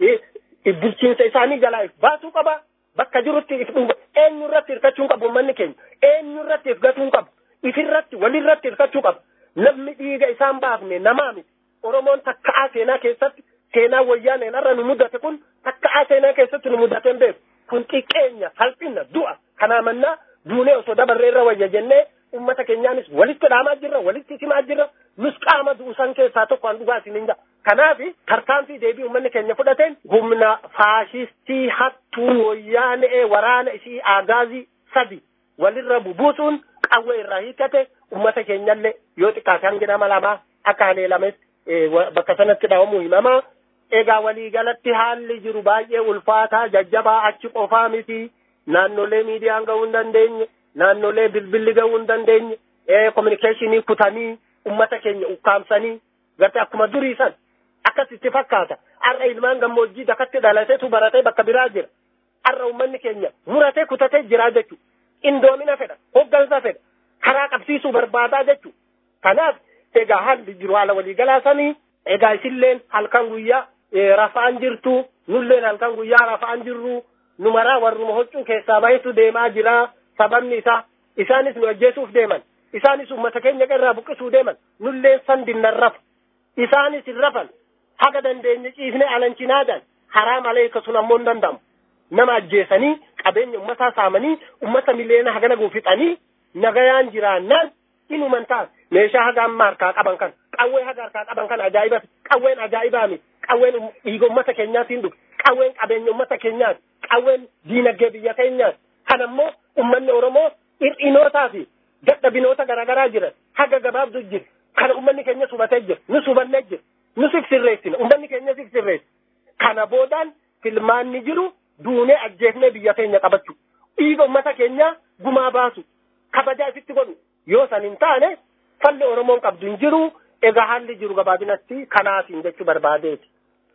bulchiinsa isaanii jalaa if baasuu qaba bakka jirutti if dhuunfa eenyurratti hirkachuu qabu ummanni keenya eenyurratti if gatuu qabu ifirratti walirratti hirkachuu qaba. namni dhiiga isaan baafne namaa miti oromoon takka'aa seenaa keessatti seenaa wayyaaneen har'a nu mudate kun takka'aa seenaa keessatti nu mudateen beeku kun xiqqeenya salphina du'a kanaa mannaa duunee osoo dabarree irra wayya jennee ummata keenyaanis walitti dhaamaa jirra walitti simaa jirra nus qaama du'usan keessaa tokko an dhugaa isin hin ja'a kanaaf tarkaanfii deebii ummanni keenya fudhateen humna faashistii hattuu wayyaanee waraana isii aagaazii sadi walirra bubuusuun qawwee irraa hiikkate ummata keenyallee yoo xiqqaate hangi nama lamaa akka haleelametti bakka sanatti dhawamu himamaa. Egaa waliigalatti haalli jiru baay'ee ulfaataa jajjabaa achi qofaa miti naannolee miidiyaan gahuu hin dandeenye naannolee bilbilli gahuu hin dandeenye kominikeeshinii kutanii ummata keenya ukkaamsanii garte akkuma durii san akkasitti fakkaata har'a ilmaan gammoojjii dakatti dhalateetu baratee bakka biraa jira har'a ummanni keenya muratee kutatee jiraa jechuudha. Indoomina fedha hoggansa fedha karaa qabsiisuu barbaadaa jechuudha. Kanaaf egaa haalli jiru haala waliigalaa sanii egaa isilleen halkan guyyaa rafaan jirtu nulleen halkan guyyaa rafaan jirru numaraa warruma huccuu keessaa bahetu deemaa jira sababni isaa isaanis nu ajjeesuuf deeman isaanis ummata keenya irraa buqqisuu deeman nulleen san dinnan rafa isaanis hin rafan haga dandeenye ciifne alanchinaadhaan haraam aleeka sun ammoo hin danda'amu nama ajjeesanii qabeenya ummataa saamanii ummata miliyoona hagana guufixanii nagayaan jiraannaan inuman ta'an meeshaa haga amma harkaa qaban kan qawwee haga harkaa qaban kan ajaa'iba qawween ajaa'ibaa miti qawween dhiiga ummata keenyaatiin dhufe qawween qabeenya ummata keenyaati qawween diinagdee biyya keenyaati kan ammoo ummanni oromoo hir'inootaa fi dadhabinoota garaagaraa jiran haga gabaabdu jira kana ummanni keenya subatee jira nu subannee jira nu sirreessina ummanni keenya sirreessa kana boodaan filmaanni jiru duunee ajjeefnee biyya keenya qabachuu dhiiga ummata keenyaa gumaa baasu kabajaa ifitti godhu yoo san hin taane falli oromoon qabdu hin jiru egaa haalli jiru gabaabinatti kanaasiin jechuu barbaadeeti.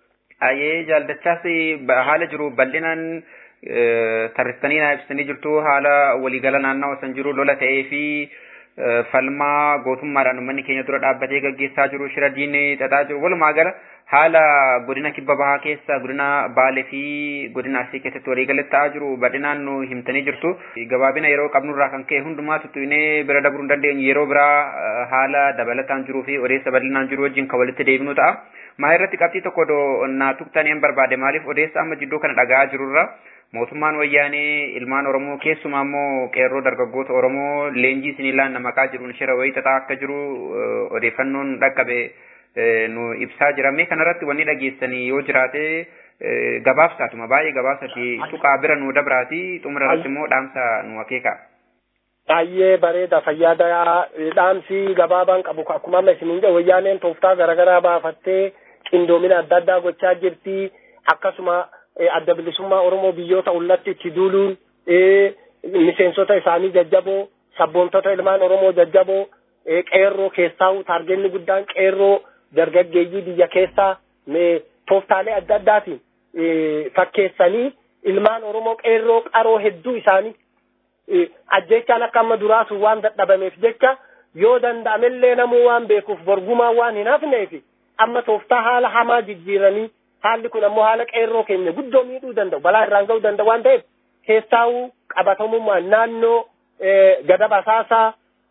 Ayyee jaaldachaas haala jiru bal'inaan tarristanii naa ibsanii jirtu haala waliigala naannawaa san jiru lola ta'ee fi falmaa gootummaadhaan uummanni keenya dura dhaabbatee gaggeessaa jiru shira diinee xaxaa jiru walumaa gala haala godina kibba bahaa keessa godina baalee fi godina arsii keessatti waliigalatti ta'aa jiru bal'inaan nu himtanii jirtu gabaabina yeroo qabnurraa kan ka'e hundumaa tuttuinee bira dabruu hin dandeenye yeroo biraa haala dabalataan jiruu fi odeessa bal'inaan jiru wajjin kan walitti deebinu ta'a. Maa irratti qabxii tokko naa tuqtanii barbaade maaliif odeessa amma jidduu kana dhaga'aa jirurra mootummaan wayyaanee ilmaan oromoo keessumaa immoo qeerroo dargaggoota oromoo leenjii sinilaan namaqaa jiruun shira wayii xaxaa akka jiru odeeffannoon dhaqqabe nu ibsaa jira mee kanarratti wanni dhageessanii yoo jiraate gabaabsaatuma baay'ee gabaabsati tuqaa bira nu dabraati xumura irratti immoo dhaamsa nu akeeka. Baay'ee bareeda fayyaada dhaamsi gabaabaan qabu akkuma amma isiniin jedhu wayyaaneen tooftaa garaagaraa baafattee qindoomina adda addaa gochaa jirti akkasuma adda bilisummaa Oromoo biyyoota ullatti itti duuluun miseensota isaanii jajjaboo sabboontota ilmaan Oromoo jajjaboo qeerroo keessaa taargenni guddaan qeerroo dargaggeeyyii biyya keessaa tooftaalee adda addaatiin fakkeessanii ilmaan Oromoo qeerroo qaroo hedduu isaanii ajjechaan akka amma duraasu waan dadhabameef jecha yoo danda'amellee namuu waan beekuuf borgumaa waan hin hafneef amma tooftaa haala hamaa jijjiiranii haalli kun ammoo haala qeerroo keenya guddoo miidhuu danda'u balaa irraan ga'uu danda'u waan ta'eef keessaa'uu qabatamummaan naannoo gada basaasaa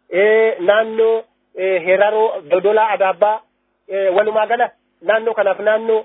naannoo heraroo dodolaa adaabbaa walumaa gala naannoo kanaaf naannoo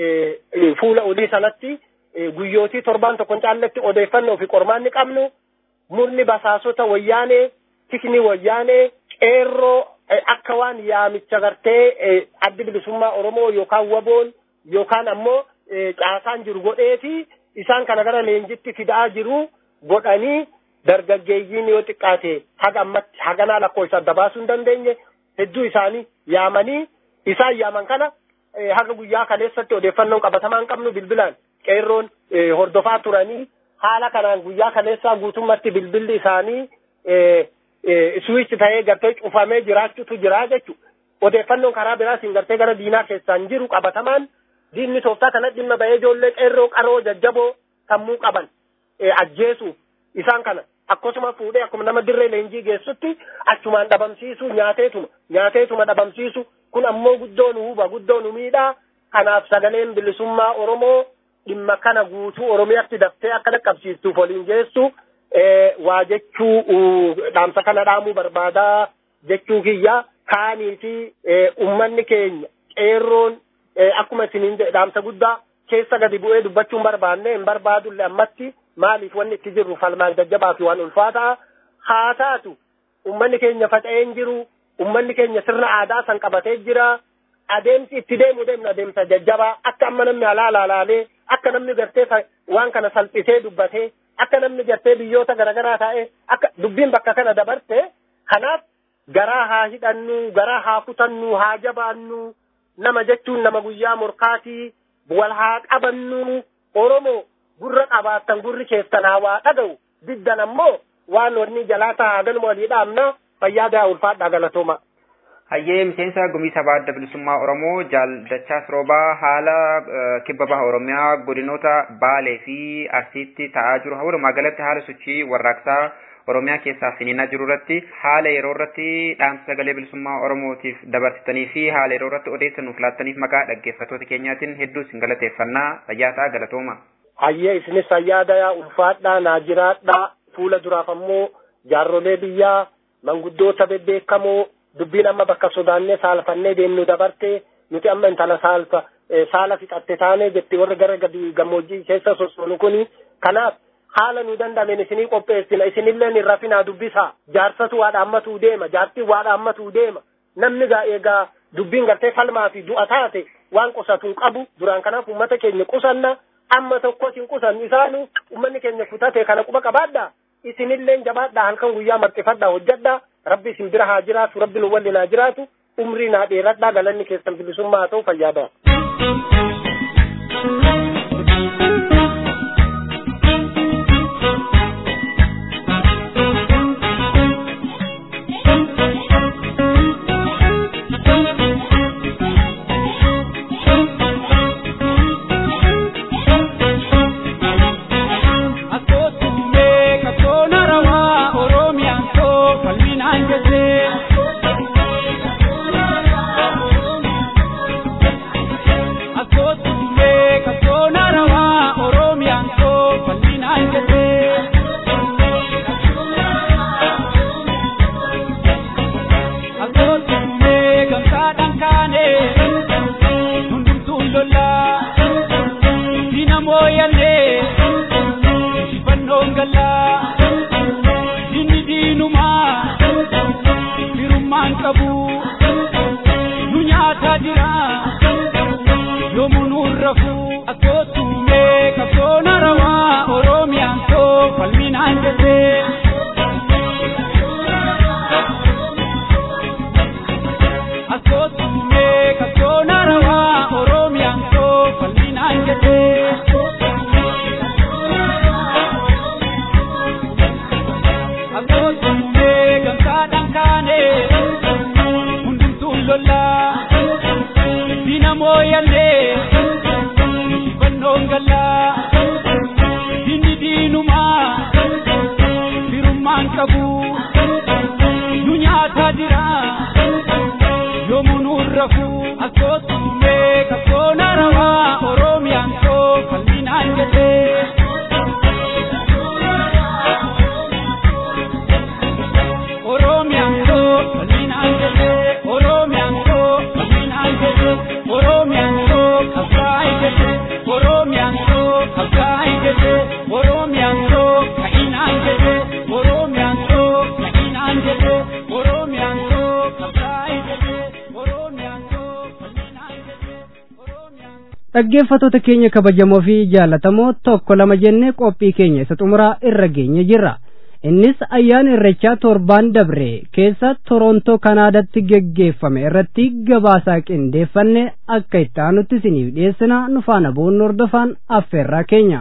fuula olii sanatti guyyootii torbaan tokkon caalletti odeeffannoo fi qormaanni qabnu murni basaasota wayyaanee tikni wayyaanee qeerroo akka waan yaamicha gartee addi bilisummaa Oromoo yookaan waboon yookaan ammoo caasaan jiru godheeti isaan kana gara leenjitti fidaa jiru godhanii dargaggeeyyiin yoo xiqqaate haga ammatti haganaa lakkoofsa adda baasuu hin dandeenye hedduu isaanii yaamanii isaan yaaman kana haga guyyaa kaleessatti odeeffannoon qabatamaa hin qabnu bilbilaan qeerroon hordofaa turanii haala kanaan guyyaa kaleessaa guutummatti bilbilli isaanii suwiich ta'ee gartee cufamee jiraachuutu jira jechuudha. Odeeffannoon karaa biraatiin gartee gara diinaa keessaan jiru qabatamaan diinni tooftaa kana dhimma ba'ee ijoollee qeerroo qaroo jajjaboo sammuu qaban ajjeesuuf isaan kana akkasuma fuudhee akkuma nama dirree leenjii geessutti achumaan dhabamsiisu nyaateetuma nyaateetuma dhabamsiisu kun ammoo guddoo nu huba guddoo nu miidhaa kanaaf sagaleen bilisummaa Oromoo dhimma kana guutuu Oromiyaatti daftee akka dhaqqabsiistuuf waliin geessu waa jechuu dhaamsa kana dhaamuu barbaadaa jechuu kiyya kaanii fi ummanni keenya qeerroon akkuma isiniin dhaamsa guddaa keessa gadi bu'ee dubbachuun barbaanne hin barbaadulle ammatti maaliif wanni itti jirru falmaan jajjabaa fi waan ulfaataa haa taatu ummanni keenya faca'ee hin jiru ummanni keenya sirna aadaa san qabatee jira adeemsi itti deemu deemna adeemsa jajjabaa akka amma namni alaa laalaalee akka namni gartee waan kana salphisee dubbatee akka namni gartee biyyoota garaagaraa taa'ee akka dubbiin bakka kana dabarte kanaaf garaa haa hidhannu garaa haa kutannu haa jabaannu nama jechuun nama guyyaa morkaatii wal haa qabannu oromoo gurra qabaattan gurri keessan haa waa dhaga'u diddan ammoo waan wanni jalaa ta'a galma walii dhaabna fayyaada ulfaadhaa galatooma. Hayyee miseensa gumii sabaa adda bilisummaa Oromoo Jaaldachaas Roobaa haala kibba baha Oromiyaa godinoota Baalee fi Arsiitti ta'aa jiru walumaa galatti haala sochii warraaqsaa Oromiyaa keessaa finiinaa jiru irratti haala yeroo irratti dhaamsa sagalee bilisummaa Oromootiif dabarsitanii fi haala yeroo irratti odeessa nuuf laattaniif maqaa dhaggeeffattoota keenyaatiin hedduu isin galateeffannaa fayyaa ta'a galatooma. Hayyee isinis fayyaada ulfaadhaa naa jiraadhaa fuula duraaf ammoo jaarrolee biyyaa manguddoota bebbeekamoo dubbiin amma bakka sodaannee saalfannee deemnu dabarte nuti amma intala saalfa saala fixatte taane jetti warri gara gadi gammoojjii keessa sossoonu kuni kanaaf haala nu danda'ameen isinii qopheessina isinillee hin rafinaa dubbisaa jaarsatu waa dhaammatuu deema jaartiin waa dhaammatuu deema namni gaa eegaa dubbiin gartee falmaa fi du'a taate waan qusatuu qabu duraan kanaaf ummata keenya qusanna amma tokkos hin qusannu isaanu ummanni keenya kutate kana quba qabaadhaa isinillee jabaadhaa halkan guyyaa marxifadhaa hojjadhaa rabbi isin bira haa jiraatu rabbi nu waliin haa jiraatu umrii naa dheeradhaa galanni keessan bilisummaa haa ta'u fayyaada. Akkoo tuumee kakoo narawaa Oromiyaan koo falminaan jessee. dhaggeeffattoota keenya kabajamoo fi jaallatamoo tokko lama jennee qophii keenya isa xumuraa irra geenye jirra innis ayyaana irrechaa torbaan dabre keessa torontoo kanaadatti geggeeffame irratti gabaasaa qindeeffanne akka itti aanutti isiniif dhiyeessina nu faana bu'uun hordofaan affeerraa keenya.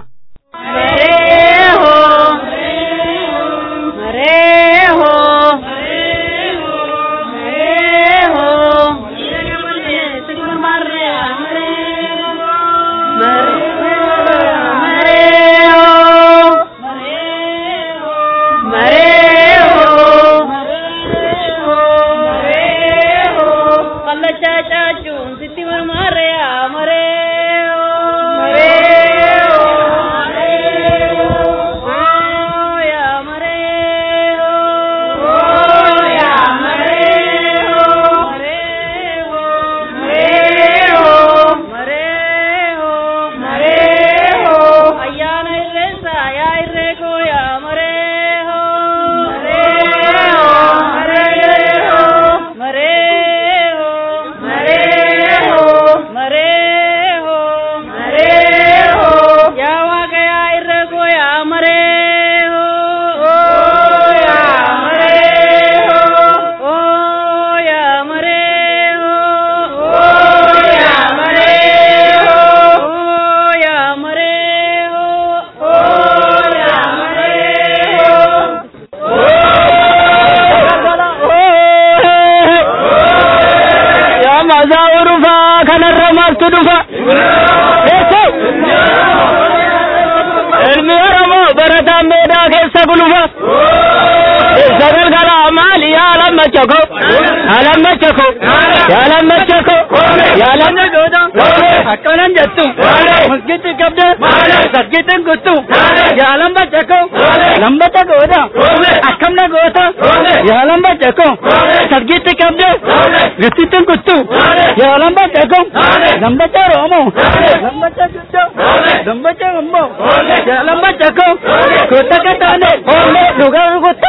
akkanan jettu masgitti qabde masgittin kuttu yaalan baccako lambata gooda akkamna goota yaalan baccako masgitti qabde gittittin kuttu yaalan baccako lambata roomo lambata guddo lambata gumbo yaalan baccako kutta kataane dhugaan kuttu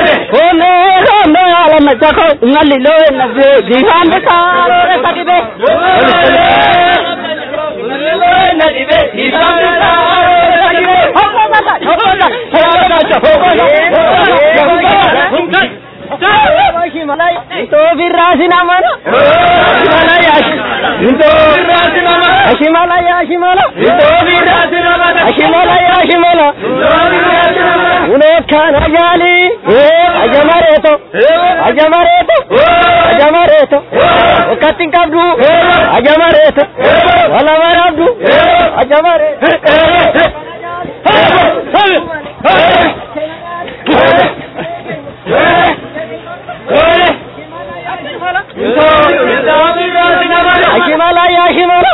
ole ole yaalan baccako ngalli loo nabe gihaan bisaaroo sadibe Ajamareeto, ajamareeto, ajamareeto, wakkatiin qabdu, ajamareeto, wala marabdu, ajamareeto. Ashimala ya ashimala.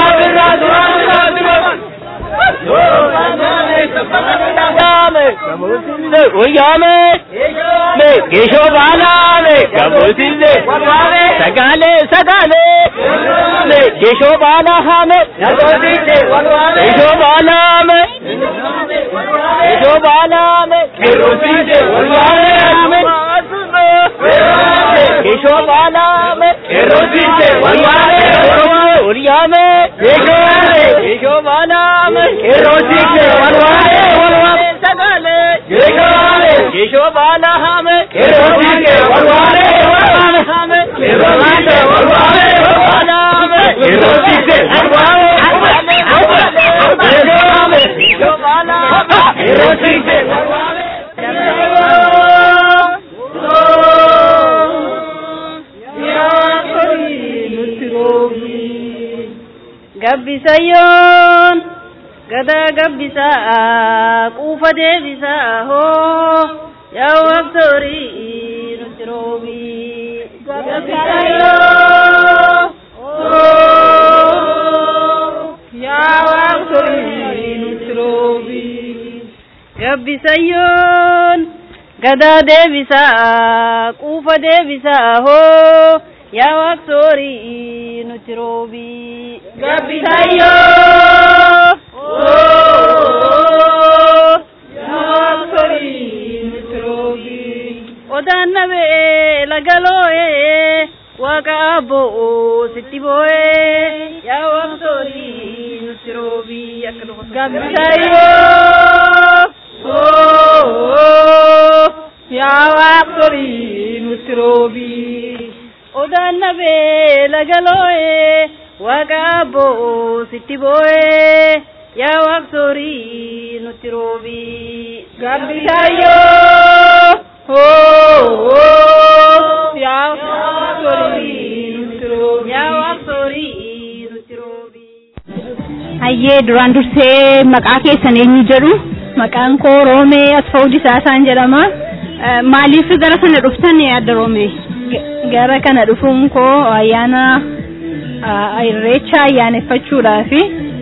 Uyame, me gesho bala me gabusinde, sagale sagale, me gesho bala hame, gesho bala me, gesho bala me, kerosinde walwale hame, gesho bala me, kerosinde walwale hame, uyame, gesho bala me, kerosinde walwale walwale sagale, gesho bala hame, kerosinde walwale walwale hame, kerosinde walwale walwale hame, kerosinde walwale walwale hame, gesho bala hame, kerosinde walwale Gabbisayyoon gadaa gabbisaa quufa deebisaa hoo yaa waqtoorii nutti roobii. Gabbisayyoo yaa waqtoorii nutti roobii. Gabbisayyoon gadaa deebisaa quufa deebisaa hoo yaa waqtoorii nutti roobii. Gabbisayyoo yaa waqtoorii nutti roobii. Odaan nabee lagaloo'ee waaqa abboo sitti boo'ee yaa waaqsoorii nutti roobii akka dhufa Gambisayyoo yaa waaqsoorii nutti roobii. odaan nabee lagaloo'ee waaqa abboo sitti boo'ee yaa waaqsoorii nutti roobii Gambisayyoo yaa waaqsoorii nutti roobii. yaa waaqsoorii nutti roobii. Hayyee duraan dursee maqaa keessan eenyu jedhu Maqaan koo Roomee Asfaawud Isaasaan jedhama. maaliif gara sana dhuftan adda roomee? G- Gara kana dhufuun koo ayyaana ah, irreecha ayyaaneffachuudhaafi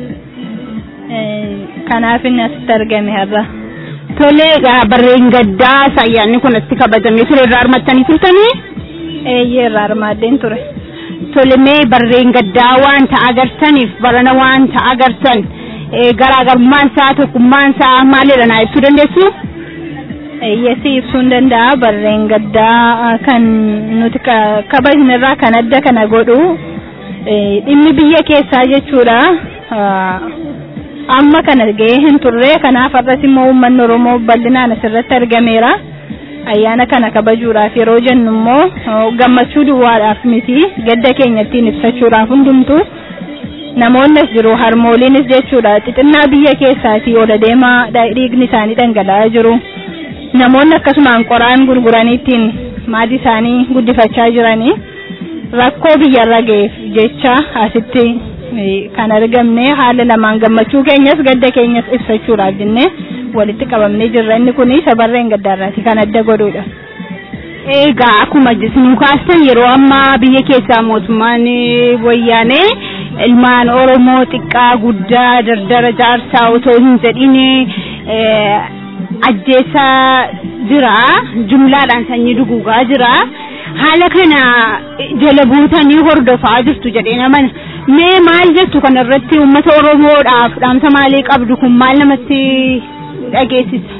eh, kanaaf inni asitti argame har'a. Tole egaa barreen gaddaa ayyaanni kun asitti kabajamee ture irraa hirmattanii turtanii? Eeyyee irraa hirmaaddeen ture. Tole mee barreen gaddaa wanta agartaniif barana wanta agartan eh, garaagarummaan isaa tokkummaan isaa maalidha naa ibsuu dandeessu? Eeyyessi ibsuun danda'a barreen gaddaa ah, kan nuti ka- kabajne irraa kan adda kana godhu eh, dhimmi biyya keessaa jechuudha. Ah, Amma kana ga'ee hin turre kanaaf har'as immoo uummanni Oromoo bal'inaan asirratti argameera. Ayyaana kana kabajuudhaaf yeroo jennu immoo oh, gammachuu duwwaadhaaf miti gadda keenya ittiin ibsachuudhaaf hundumtuu namoonnis jiru harmooliinis jechuudha xixinnaa biyya keessaatii ol adeemaa dha- dhiigni isaanii dhangala'aa jiru. namoonni akkasumaan qoraan gurguranii ittiin maatii isaanii guddifachaa jiranii rakkoo biyyarra ga'eef jecha asitti eh, kan argamne haala lamaan gammachuu keenyas gadda keenyas ibsachuudhaaf jennee walitti qabamnee jirra inni kun isa barreen gaddaarraati kan adda godhudha. Egaa akkuma isin kaastan yeroo ammaa biyya keessaa mootummaan eh, wayyaanee ilmaan Oromoo xiqqaa guddaa dardara jaarsaa otoo hin jedhin eh, ajjeesaa jira jumlaadhaan sanyii duguugaa jira haala kana jala buutanii hordofaa jirtu jedhee namana mee maal jettu kana irratti uummata Oromoodhaaf dhaamsa maalii qabdu kun maal namatti dhageessisa?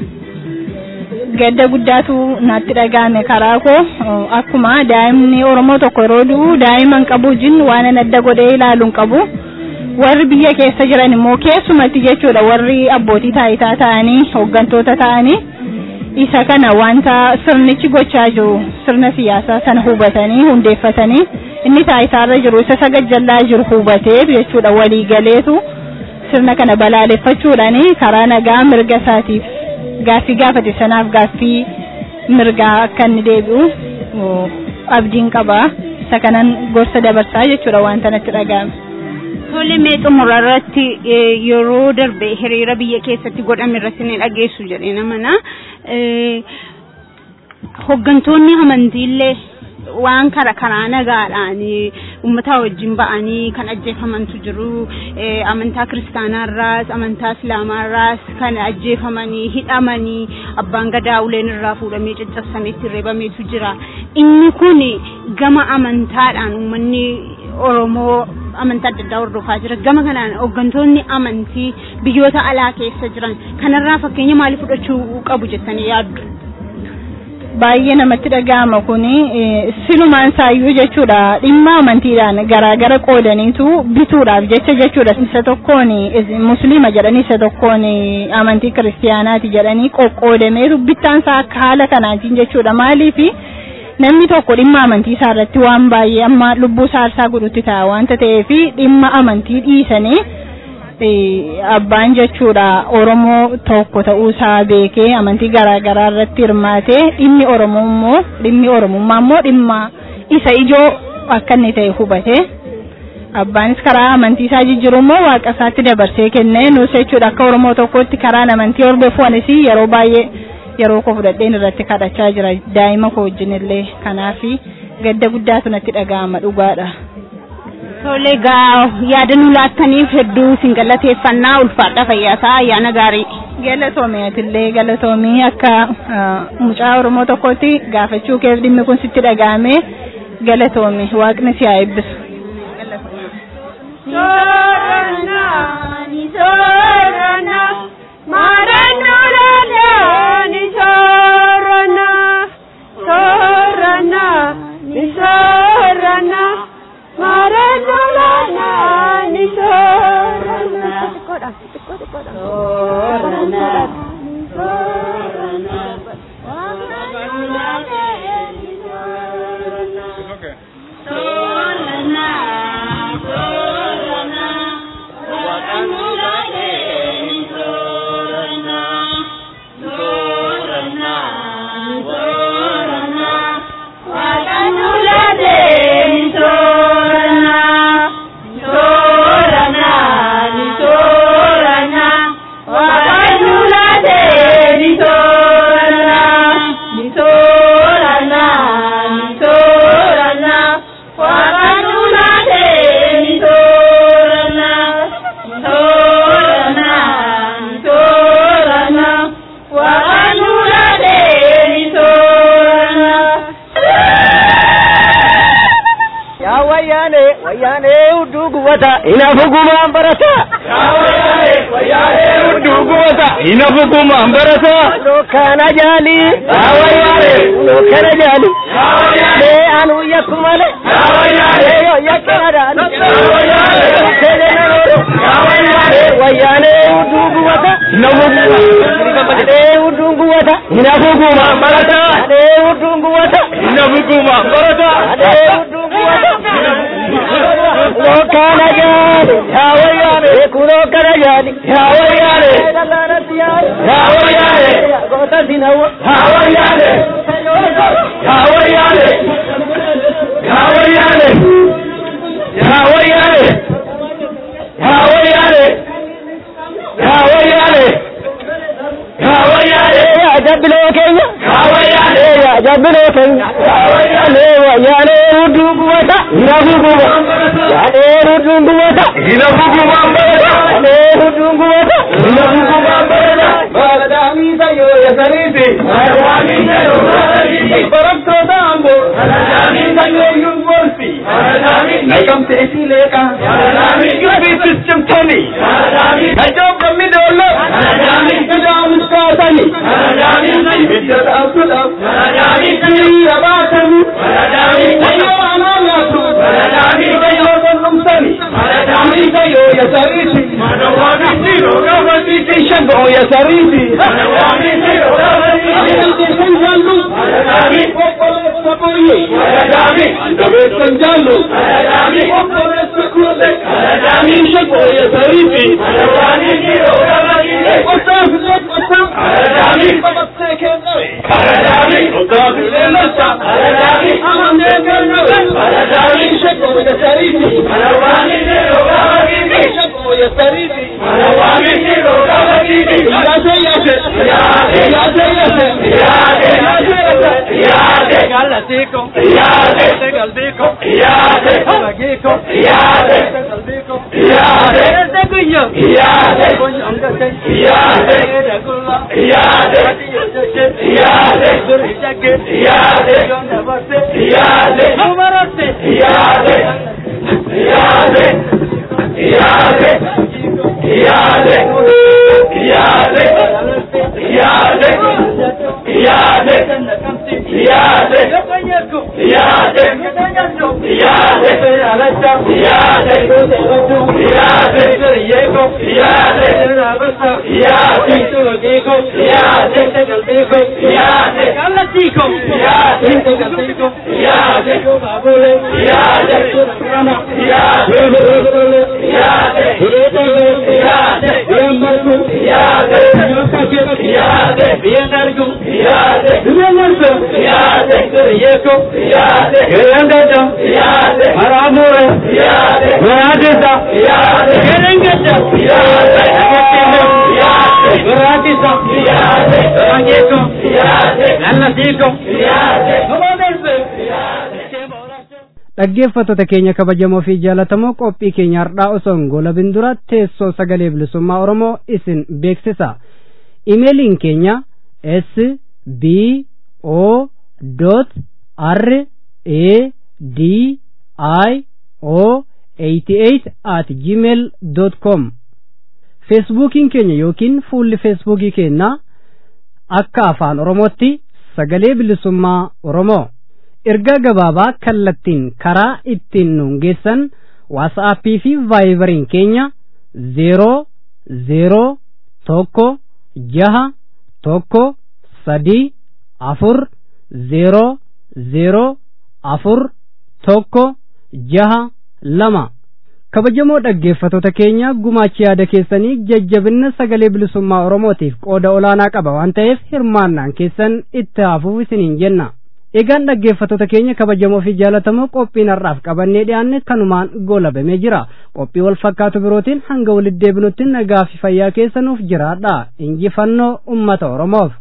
gadda guddaatu natti dhaga'ame karaa koo Oh, akkuma daa'imni oromoo tokko yeroo du'u daa'iman qabu jin waan an adda godhee ilaaluun qabu warri biyya keessa jiran immoo keessumatti jechuudha warri abbootii taayitaa ta'anii hooggantoota ta'anii isa kana wanta sirnichi gochaa jiru sirna siyaasaa sana hubatanii hundeeffatanii inni taayitaarra jiru isa sagajjallaa jiru hubatee jechuudha walii galeetu sirna kana balaaleffachuudhaani karaa nagaa mirga isaatiif gaaffii gaafate sanaaf gaaffii mirgaa akka inni deebi'u oh, abdiin qaba isa kanan gorsa dabarsaa jechuudha wanta natti dhaga'ame. Tole mee xumura irratti eh, yeroo darbe hiriira biyya keessatti godhame irratti ni dhageessu jedhee namana. Eh, Hooggantoonni amantiillee waan kara karaa nagaadhaan eh, uummataa wajjin ba'anii kan ajjeefamantu jiru. Eh, Amantaa kiristaanaarraas amantaa islaamaarraas kan ajjeefamanii hidhamanii abbaan gadaa uleen irraa fuudhamee caccabsamee itti reebameetu jira. Inni kun gama amantaadhaan uummanni Oromoo amantaa adda addaa hordofaa jira. Gama kanaan hooggantoonni amantii biyyoota alaa keessa jiran kanarraa fakkeenya maalii fudhachuu qabu jettanii yaaddu? baay'ee namatti dhaga'ama kuni eh, silumaan saayyuu jechuudha dhimma amantiidhaan garaagara qoodaniitu bituudhaaf jecha jechuudha isa tokkoon eh, musliima jedhanii isa tokkoon eh, amantii kiristiyaanaati jedhanii qoqqoodameetu bittaan isaa akka haala kanaatiin jechuudha maaliifi namni tokko dhimma amantii isaa irratti waan baay'ee amma lubbuu isaa aarsaa godhutti ta'a wanta ta'eefi dhimma amantii dhiisanii eh, abbaan jechuudha Oromoo tokko ta'uu isaa beekee amantii garaa garaa irratti hirmaatee dhimmi Oromoo immoo dhimmi Oromummaa immoo dhimma isa ijoo akka inni ta'e hubate abbaanis karaa amantii isaa jijjiiru immoo waaqa isaatti dabarsee kennee nus jechuudha akka Oromoo tokkotti karaan amantii hordofu anis yeroo baay'ee yeroo koo fudhadheen irratti kadhachaa jira daa'ima koo wajjin illee kanaafi gadda guddaatu natti dhaga'ama dhugaadha. Tole egaa yaada nu laattaniif hedduu isin galateeffannaa ulfaadha fayyaasaa ayyaana gaarii. Galatoomii atillee galatoomii akka ah, mucaa Oromoo tokkotti gaafachuu keef dhimmi kun sitti dhaga'ame galatoomii waaqni si haa eebbisu. Soorana, ni soorana, marannu lala, ni soorana, soorana, ni soorana. soorana maareen lolaana ni soorana soorana soorana soorana soorana waaqanulaalee ni soorana soorana soorana waaqanulaalee ni soorana soorana ni soorana waaqanulaalee ni soorana ni soorana ni soorana waaqanulaalee ni soorana soorana ni soorana waaqanulaalee ni soorana. yaa wayyaane wayyaane hudduu gubata inafugumaan barata inafugumaan barata lokkana jaali yaa wayyaane lokkana jaali mee anu yakku male mee yo yakkinadaani wayyaane hudduu gubata inafugumaan hudduu gubata inafugumaan barata hudduu gubata inafugumaan barata hudduu gubata lokkana jaali yaa wayyaane kulokkana jaali yaa wayyaane yaa wayyaane goota sinawa yaa wayyaane yaa wayyaane yaa wayyaane yaa wayyaane yaa wayyaane yaa wayyaane yaa wayyaane yaa jabbiloo keenya yaa wayyaane yaa jabbiloo keenya yaa wayyaane wayyaane hudduu gubata hinafu guba yaadee hudduun gubata hinafu guba yaadee hudduun gubata hinafu guba baladhaamii sayyoo yasaniiti baladhaamii sayyoo yasaniiti barattoota amboo baladhaamii sayyoo yunvarsi baladhaamii naqamte isii leeqa baladhaamii yubiisis cimtoni baladhaamii kajoobammi doollo baladhaamii kajaamus kaasani baladhaamii bidda dhaabsuudhaaf baladhaamii hiriira baatani baladhaamii sayyoo anaanaatu baladhaamii sayyoo qunnumsani baladhaamii sayyoo yasariiti madawaamii siiroo gaafatiiti shagoo yasariiti madawaamii siiroo gaafatiiti shanjallu baladhaamii obboleessa boyye baladhaamii dabeessan jaallu baladhaamii obboleessa kuule baladhaamii shagoo yasariiti madawaamii siiroo gaafatiiti qotaafillee qotaa baladhaamii qabattee kennawe baladhaamii qotaafillee lassa baladhaamii amannee kennawe baladhaamii shagoo yasariiti madawaamii siiroo gaafatiiti shagoo yasariiti madawaamii siiroo gaafatiiti yaase yaase yaase yaase yaase yaase yaase yaase galatiiko yaase galbiiko yaase magiko yaase galbiiko yaase ese guyo yaase konyongate yaase dagulla yaase yaase durjage yaase yondabase yaase umarate yaase yaase yaase yaase yaase yaase yaase yaase yaase yaase yaase yaase yego yaase yaase yego yaase yaase galatico yaase galatico yaase babule yaase rana yaase yaase yaase yamarku yaase yaase bienargu yaase bienargu yaase yego yaase gerangada yaase maramure yaase maradisa yaase gerangada yaase yaase maradisa yaase rangeko yaase galatico yaase dhaggeeffattoota keenya kabajamoo fi jaalatamoo qophii keenya hardhaa osoo hin goolabin dura teessoo sagalee bilisummaa oromoo isin beeksisa imeeliin keenya s b o r a d i o 88 at gmail com feesbuukiin keenya yookiin fuulli feesbuukii keenyaa akka afaan oromootti sagalee bilisummaa oromoo ergaa gabaabaa kallattiin karaa ittiin nuun geessan waatsaappii fi vaayibariin keenya zeeroo zeeroo tokko jaha tokko sadii afur zeeroo zeeroo afur tokko jaha lama kabajamoo dhaggeeffattoota keenya gumaachi yaada keessanii jajjabinna sagalee bilisummaa oromootiif qooda olaanaa qaba waan ta'eef hirmaannaan keessan itti hafuuf isiniin jenna egaan dhaggeeffattoota keenya kabajamoo fi jaalatamoo qophiin har'aaf qabannee dhiyaanne kanumaan goolabamee jira qophii wal fakkaatu birootiin hanga walitti deebinutti nagaa fi fayyaa keessanuuf jiraadha injifannoo ummata oromoof.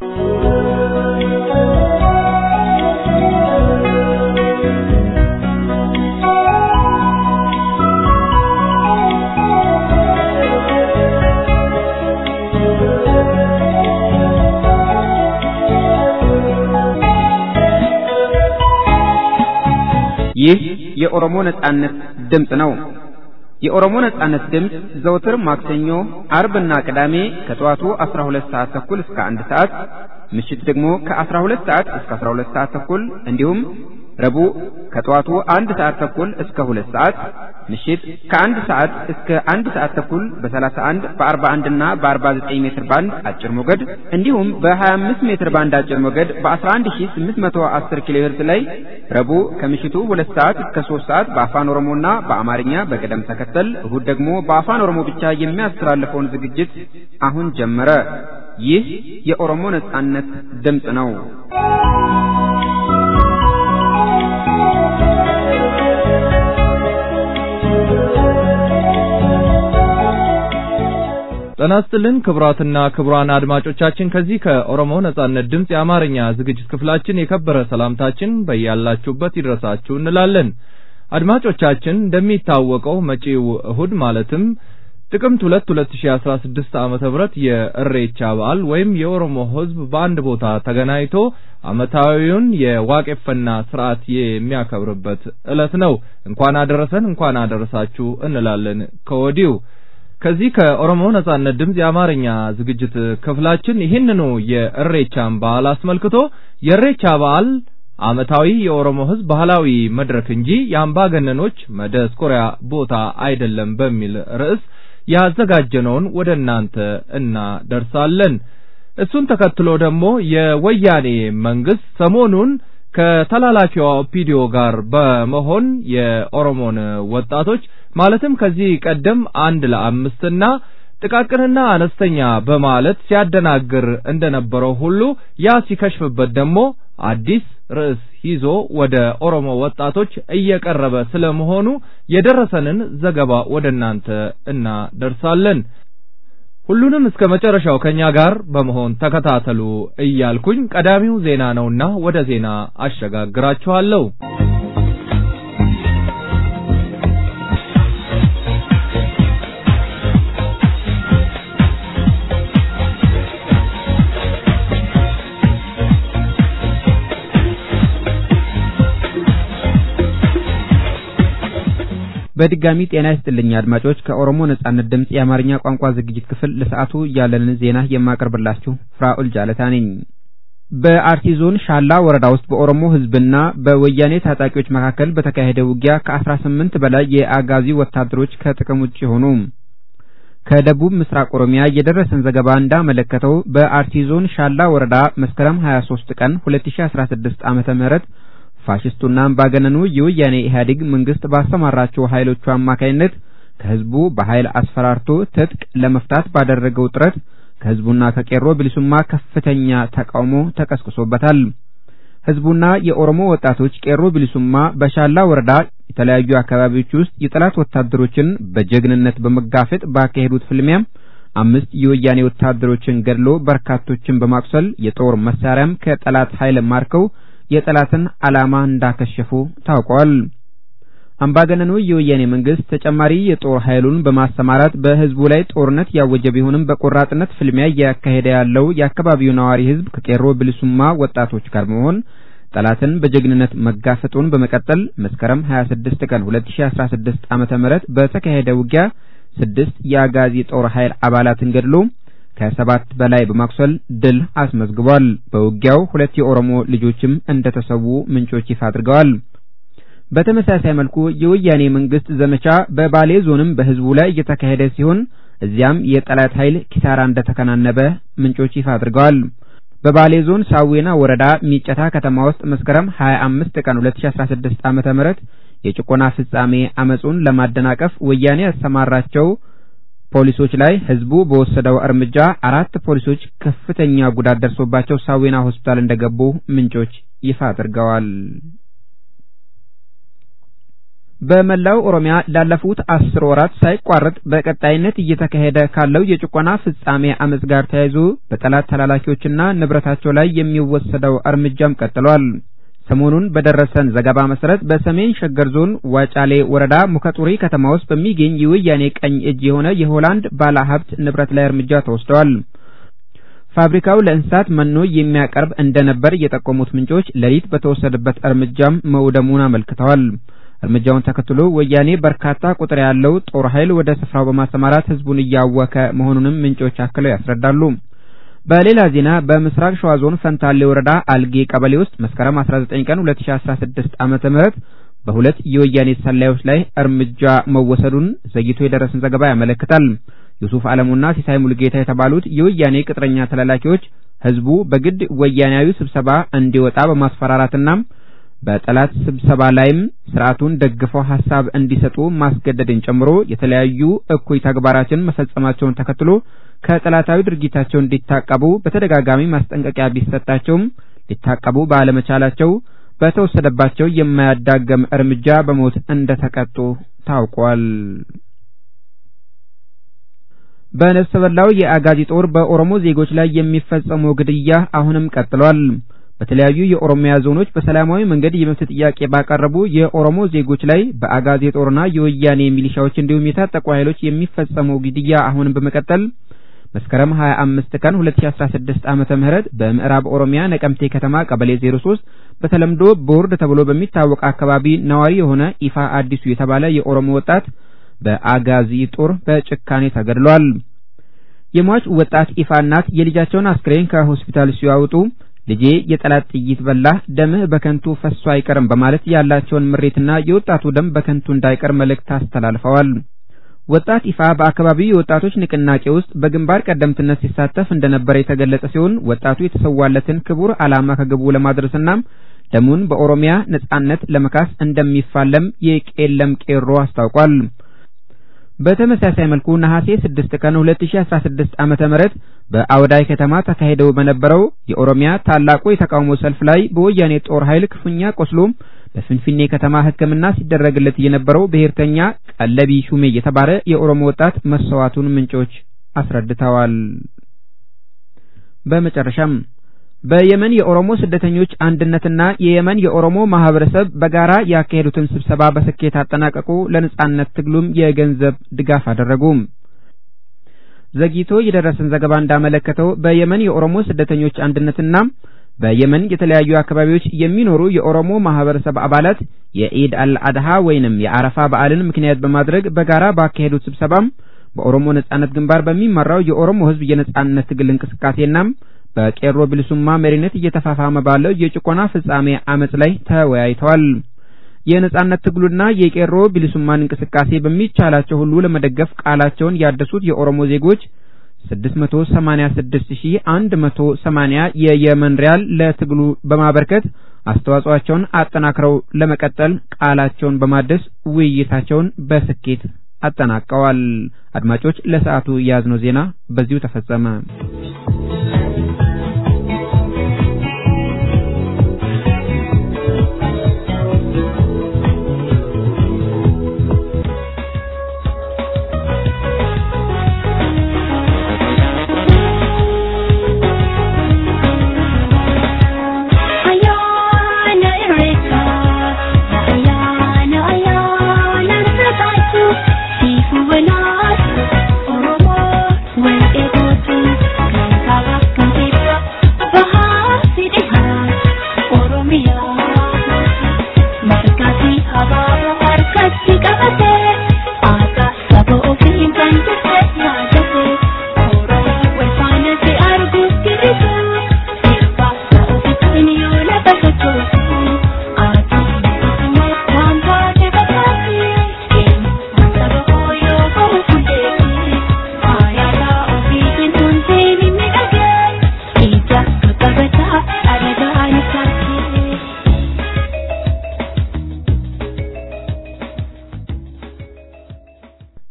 ይህ የኦሮሞ ነጻነት ድምፅ ነው። የኦሮሞ ነጻነት ድምፅ ዘውትር ማክሰኞ፣ አርብና ቅዳሜ ከጠዋቱ 12 ሰዓት ተኩል እስከ 1 ሰዓት፣ ምሽት ደግሞ ከ12 ሰዓት እስከ 12 ሰዓት ተኩል እንዲሁም ረቡዕ ከጠዋቱ አንድ ሰዓት ተኩል እስከ ሁለት ሰዓት ምሽት ከአንድ ሰዓት እስከ አንድ ሰዓት ተኩል በ31 በ41 እና በ49 ሜትር ባንድ አጭር ሞገድ እንዲሁም በ25 ሜትር ባንድ አጭር ሞገድ በ11810 ኪሎ ሄርዝ ላይ ረቡዕ ከምሽቱ ሁለት ሰዓት እስከ 3 ሰዓት በአፋን ኦሮሞና በአማርኛ በቅደም ተከተል እሁድ ደግሞ በአፋን ኦሮሞ ብቻ የሚያስተላልፈውን ዝግጅት አሁን ጀመረ። ይህ የኦሮሞ ነጻነት ድምፅ ነው። ጤና ይስጥልን ክቡራትና ክቡራን አድማጮቻችን ከዚህ ከኦሮሞ ነጻነት ድምፅ የአማርኛ ዝግጅት ክፍላችን የከበረ ሰላምታችን በያላችሁበት ይድረሳችሁ እንላለን። አድማጮቻችን እንደሚታወቀው መጪው እሁድ ማለትም ጥቅምት 2 2016 ዓመተ ምህረት የእሬቻ በዓል ወይም የኦሮሞ ሕዝብ በአንድ ቦታ ተገናኝቶ ዓመታዊውን የዋቄፈና ስርዓት የሚያከብርበት ዕለት ነው። እንኳን አደረሰን እንኳን አደረሳችሁ እንላለን ከወዲሁ። ከዚህ ከኦሮሞ ነጻነት ድምፅ የአማርኛ ዝግጅት ክፍላችን ይህንኑ የእሬቻን በዓል አስመልክቶ የእሬቻ በዓል ዓመታዊ የኦሮሞ ሕዝብ ባህላዊ መድረክ እንጂ የአምባገነኖች መደስኮሪያ ቦታ አይደለም በሚል ርዕስ ያዘጋጀነውን ወደ እናንተ እናደርሳለን። እሱን ተከትሎ ደግሞ የወያኔ መንግስት ሰሞኑን ከተላላኪዋ ኦፒዲዮ ጋር በመሆን የኦሮሞን ወጣቶች ማለትም ከዚህ ቀደም አንድ ለአምስትና ጥቃቅንና አነስተኛ በማለት ሲያደናግር እንደነበረው ሁሉ ያ ሲከሽፍበት ደግሞ አዲስ ርዕስ ይዞ ወደ ኦሮሞ ወጣቶች እየቀረበ ስለመሆኑ የደረሰንን ዘገባ ወደ እናንተ እናደርሳለን። ሁሉንም እስከ መጨረሻው ከኛ ጋር በመሆን ተከታተሉ እያልኩኝ ቀዳሚው ዜና ነውና ወደ ዜና አሸጋግራችኋለሁ። በድጋሚ ጤና ይስጥልኝ አድማጮች። ከኦሮሞ ነጻነት ድምፅ የአማርኛ ቋንቋ ዝግጅት ክፍል ለሰዓቱ ያለንን ዜና የማቀርብላችሁ ፍራኡል ጃለታ ነኝ። በአርሲ ዞን ሻላ ወረዳ ውስጥ በኦሮሞ ሕዝብና በወያኔ ታጣቂዎች መካከል በተካሄደ ውጊያ ከአስራ ስምንት በላይ የአጋዚ ወታደሮች ከጥቅም ውጭ ሆኑ። ከደቡብ ምስራቅ ኦሮሚያ የደረሰን ዘገባ እንዳመለከተው በአርሲ ዞን ሻላ ወረዳ መስከረም 23 ቀን 2016 ዓመተ ምህረት ፋሽስቱና አምባገነኑ የወያኔ ኢህአዴግ መንግስት ባሰማራቸው ኃይሎቹ አማካይነት ከህዝቡ በኃይል አስፈራርቶ ትጥቅ ለመፍታት ባደረገው ጥረት ከህዝቡና ከቄሮ ብልሱማ ከፍተኛ ተቃውሞ ተቀስቅሶበታል። ህዝቡና የኦሮሞ ወጣቶች ቄሮ ብልሱማ በሻላ ወረዳ የተለያዩ አካባቢዎች ውስጥ የጠላት ወታደሮችን በጀግንነት በመጋፈጥ ባካሄዱት ፍልሚያ አምስት የወያኔ ወታደሮችን ገድሎ በርካቶችን በማቁሰል የጦር መሳሪያም ከጠላት ኃይል ማርከው የጠላትን ዓላማ እንዳከሸፉ ታውቋል። አምባገነኑ የወያኔ መንግስት ተጨማሪ የጦር ኃይሉን በማሰማራት በህዝቡ ላይ ጦርነት ያወጀ ቢሆንም በቆራጥነት ፍልሚያ እያካሄደ ያለው የአካባቢው ነዋሪ ህዝብ ከቄሮ ብልሱማ ወጣቶች ጋር በመሆን ጠላትን በጀግንነት መጋፈጡን በመቀጠል መስከረም 26 ቀን 2016 ዓመተ ምህረት በተካሄደ ውጊያ ስድስት የአጋዚ ጦር ኃይል አባላትን ገድሎ ከሰባት በላይ በማቁሰል ድል አስመዝግቧል። በውጊያው ሁለት የኦሮሞ ልጆችም እንደተሰዉ ምንጮች ይፋ አድርገዋል። በተመሳሳይ መልኩ የወያኔ መንግስት ዘመቻ በባሌ ዞንም በህዝቡ ላይ እየተካሄደ ሲሆን እዚያም የጠላት ኃይል ኪሳራ እንደተከናነበ ምንጮች ይፋ አድርገዋል። በባሌ ዞን ሳዌና ወረዳ ሚጨታ ከተማ ውስጥ መስከረም 25 ቀን 2016 ዓመተ ምህረት የጭቆና ፍጻሜ አመጹን ለማደናቀፍ ወያኔ ያሰማራቸው ፖሊሶች ላይ ህዝቡ በወሰደው እርምጃ አራት ፖሊሶች ከፍተኛ ጉዳት ደርሶባቸው ሳዌና ሆስፒታል እንደገቡ ምንጮች ይፋ አድርገዋል። በመላው ኦሮሚያ ላለፉት አስር ወራት ሳይቋረጥ በቀጣይነት እየተካሄደ ካለው የጭቆና ፍጻሜ አመጽ ጋር ተያይዞ በጠላት ተላላኪዎችና ንብረታቸው ላይ የሚወሰደው እርምጃም ቀጥሏል። ሰሞኑን በደረሰን ዘገባ መሰረት በሰሜን ሸገር ዞን ዋጫሌ ወረዳ ሙከጡሪ ከተማ ውስጥ በሚገኝ የወያኔ ቀኝ እጅ የሆነ የሆላንድ ባለ ሀብት ንብረት ላይ እርምጃ ተወስደዋል። ፋብሪካው ለእንስሳት መኖ የሚያቀርብ እንደነበር የጠቆሙት ምንጮች ሌሊት በተወሰደበት እርምጃም መውደሙን አመልክተዋል። እርምጃውን ተከትሎ ወያኔ በርካታ ቁጥር ያለው ጦር ኃይል ወደ ስፍራው በማሰማራት ህዝቡን እያወከ መሆኑንም ምንጮች አክለው ያስረዳሉ። በሌላ ዜና በምስራቅ ሸዋ ዞን ፈንታሌ ወረዳ አልጌ ቀበሌ ውስጥ መስከረም 19 ቀን 2016 ዓመተ ምህረት በሁለት የወያኔ ሰላዮች ላይ እርምጃ መወሰዱን ዘግይቶ የደረሰን ዘገባ ያመለክታል። ዩሱፍ አለሙና ሲሳይ ሙልጌታ የተባሉት የወያኔ ቅጥረኛ ተላላኪዎች ህዝቡ በግድ ወያኔያዊ ስብሰባ እንዲወጣ በማስፈራራትና በጠላት ስብሰባ ላይም ስርዓቱን ደግፈው ሀሳብ እንዲሰጡ ማስገደድን ጨምሮ የተለያዩ እኩይ ተግባራትን መፈጸማቸውን ተከትሎ ከጠላታዊ ድርጊታቸው እንዲታቀቡ በተደጋጋሚ ማስጠንቀቂያ ቢሰጣቸውም ሊታቀቡ ባለመቻላቸው በተወሰደባቸው የማያዳገም እርምጃ በሞት እንደተቀጡ ታውቋል። በነፍሰ በላው የአጋዚ ጦር በኦሮሞ ዜጎች ላይ የሚፈጸመው ግድያ አሁንም ቀጥሏል። በተለያዩ የኦሮሚያ ዞኖች በሰላማዊ መንገድ የመብት ጥያቄ ባቀረቡ የኦሮሞ ዜጎች ላይ በአጋዚ ጦርና የወያኔ ሚሊሻዎች እንዲሁም የታጠቁ ኃይሎች የሚፈጸመው ግድያ አሁንም በመቀጠል መስከረም 25 ቀን 2016 ዓመተ ምህረት በምዕራብ ኦሮሚያ ነቀምቴ ከተማ ቀበሌ 03 በተለምዶ ቦርድ ተብሎ በሚታወቅ አካባቢ ነዋሪ የሆነ ኢፋ አዲሱ የተባለ የኦሮሞ ወጣት በአጋዚ ጦር በጭካኔ ተገድሏል። የሟች ወጣት ኢፋ እናት የልጃቸውን አስክሬን ከሆስፒታል ሲያወጡ ልጄ የጠላት ጥይት በላህ፣ ደምህ በከንቱ ፈሶ አይቀርም በማለት ያላቸውን ምሬትና የወጣቱ ደም በከንቱ እንዳይቀር መልእክት አስተላልፈዋል። ወጣት ኢፋ በአካባቢው የወጣቶች ንቅናቄ ውስጥ በግንባር ቀደምትነት ሲሳተፍ እንደነበረ የተገለጸ ሲሆን ወጣቱ የተሰዋለትን ክቡር ዓላማ ከግቡ ለማድረስና ደሙን በኦሮሚያ ነጻነት ለመካስ እንደሚፋለም የቄለም ቄሮ አስታውቋል። በተመሳሳይ መልኩ ነሐሴ 6 ቀን 2016 ዓመተ ምህረት በአውዳይ ከተማ ተካሂደው በነበረው የኦሮሚያ ታላቁ የተቃውሞ ሰልፍ ላይ በወያኔ ጦር ኃይል ክፉኛ ቆስሎ በፍንፍኔ ከተማ ሕክምና ሲደረግለት የነበረው ብሔርተኛ ቀለቢ ሹሜ የተባለ የኦሮሞ ወጣት መሰዋቱን ምንጮች አስረድተዋል። በመጨረሻም በየመን የኦሮሞ ስደተኞች አንድነትና የየመን የኦሮሞ ማህበረሰብ በጋራ ያካሄዱትን ስብሰባ በስኬት አጠናቀቁ። ለነጻነት ትግሉም የገንዘብ ድጋፍ አደረጉ። ዘግይቶ የደረሰን ዘገባ እንዳመለከተው በየመን የኦሮሞ ስደተኞች አንድነትና በየመን የተለያዩ አካባቢዎች የሚኖሩ የኦሮሞ ማህበረሰብ አባላት የኢድ አልአድሃ ወይንም የአረፋ በዓልን ምክንያት በማድረግ በጋራ ባካሄዱት ስብሰባም በኦሮሞ ነጻነት ግንባር በሚመራው የኦሮሞ ህዝብ የነጻነት ትግል እንቅስቃሴና በቄሮ ብልሱማ መሪነት እየተፋፋመ ባለው የጭቆና ፍጻሜ አመጽ ላይ ተወያይተዋል። የነጻነት ትግሉና የቄሮ ብልሱማን እንቅስቃሴ በሚቻላቸው ሁሉ ለመደገፍ ቃላቸውን ያደሱት የኦሮሞ ዜጎች 686180 የየመን ሪያል ለትግሉ በማበርከት አስተዋጽኦአቸውን አጠናክረው ለመቀጠል ቃላቸውን በማደስ ውይይታቸውን በስኬት አጠናቀዋል። አድማጮች፣ ለሰዓቱ የያዝነው ዜና በዚሁ ተፈጸመ። Oromo, when it goes to